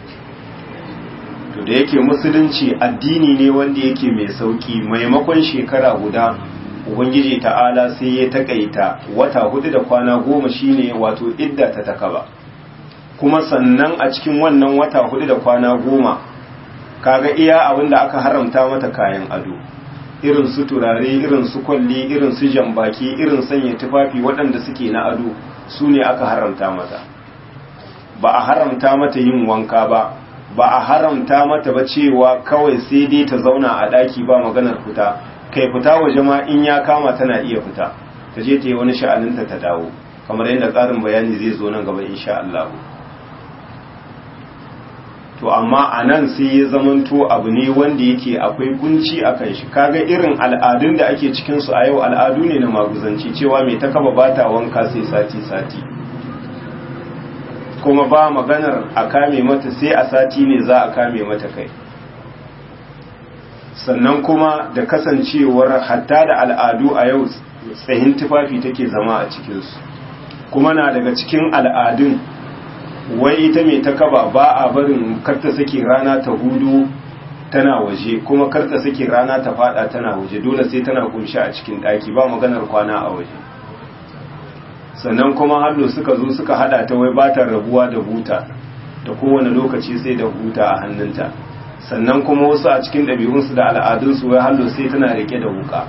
to da yake musulunci addini ne wanda yake mai sauki maimakon shekara guda ubangiji ta'ala sai ya takaita wata hudu da kwana goma shine wato idda ta takaba kuma sannan a cikin wannan wata hudu da kwana goma kaga iya abin da aka haramta mata kayan ado irin su turare irin su kwalli irin su jambaki irin sanya tufafi waɗanda suke na ado su ne aka haramta mata ba a haramta mata yin wanka ba ba a haramta mata ba cewa kawai sai dai ta zauna a ɗaki ba maganar fita kai fita waje ma in ya kama tana iya fita ta je ta yi wani sha'aninta ta dawo kamar yadda tsarin bayani zai zo nan gaba insha Allah to amma a nan sai ya zamanto abu ne wanda yake akwai kunci a kan shi kaga irin al'adun da ake cikinsu a yau al'adu ne na maguzanci cewa mai ta kaba bata wanka sai sati-sati kuma ba maganar a kame mata sai a sati ne za a kame mata kai sannan kuma da kasancewar hatta da al'adu a yau tsahin tufafi take zama a cikinsu kuma na daga cikin al'adun wai ita mai ta kaba ba a barin karta sake rana ta hudu tana waje kuma karta sake rana ta fada tana waje dole sai tana kunshi a cikin daki ba maganar kwana a waje sannan kuma hallo suka zo suka hada ta wai ba ta rabuwa da buta da kowane lokaci sai da buta a hannunta sannan kuma wasu a cikin ɗabi'unsu da al'adunsu wai hallo sai tana rike da wuka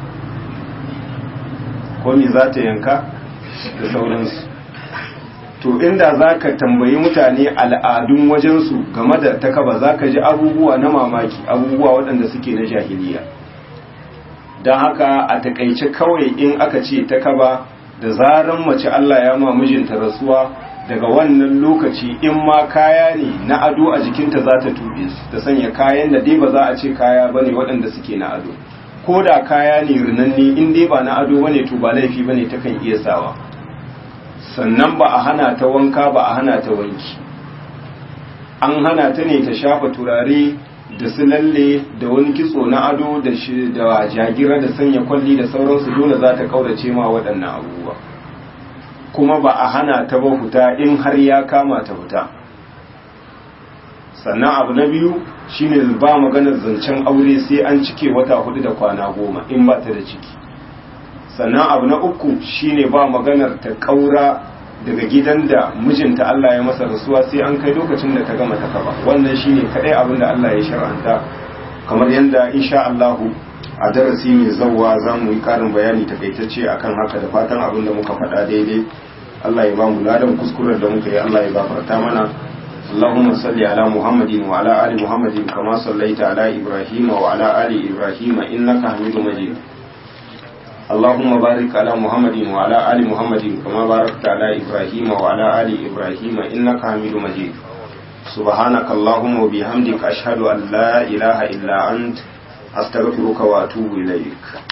ko me za ta yanka da sauransu to inda za ka tambayi mutane al'adun wajensu game da takaba za ka ji abubuwa na mamaki abubuwa waɗanda suke na jahiliya don haka a takaice kawai in aka ce takaba da zaran mace Allah ya ma mijinta rasuwa daga wannan lokaci in ma kaya ne na ado a jikinta za ta tuɓe su ta sanya kayan da dai ba za a ce kaya ba ne waɗanda suke na ado ko da kaya ne rinanne in dai ba na ado ba ne to ba laifi ba ne takan iya sawa sannan ba a hana ta wanka ba a hana ta wanki an hana ta ne ta shafa turare da su lalle da wani kitso na ado da da jagira da sanya kwalli da sauransu dole za ta kaurace ma waɗannan abubuwa kuma ba a hana ta ba fita in har ya kama ta fita sannan abu na biyu shine ba maganar zancen aure sai an cike wata hudu da kwana goma in ba ta da ciki sannan abu na uku shine ba maganar ta kaura daga gidan da mijinta Allah ya masa rasuwa sai an kai lokacin da ta gama ta kaba wannan shine kadai abin da Allah ya shar'anta kamar yadda insha Allah a darasi mai zawwa za mu yi karin bayani takaitacce akan haka da fatan abin da muka faɗa daidai Allah ya ba mu ladan kuskuren da muka yi Allah ya gafarta mana اللهم صل على محمد وعلى آل محمد كما صليت على إبراهيم وعلى آل إبراهيم إنك حميد مجيد اللهم بارك على محمد وعلى آل محمد كما باركت على إبراهيم وعلى آل إبراهيم إنك حميد مجيد سبحانك اللهم وبحمدك أشهد أن لا إله إلا أنت أستغفرك وأتوب إليك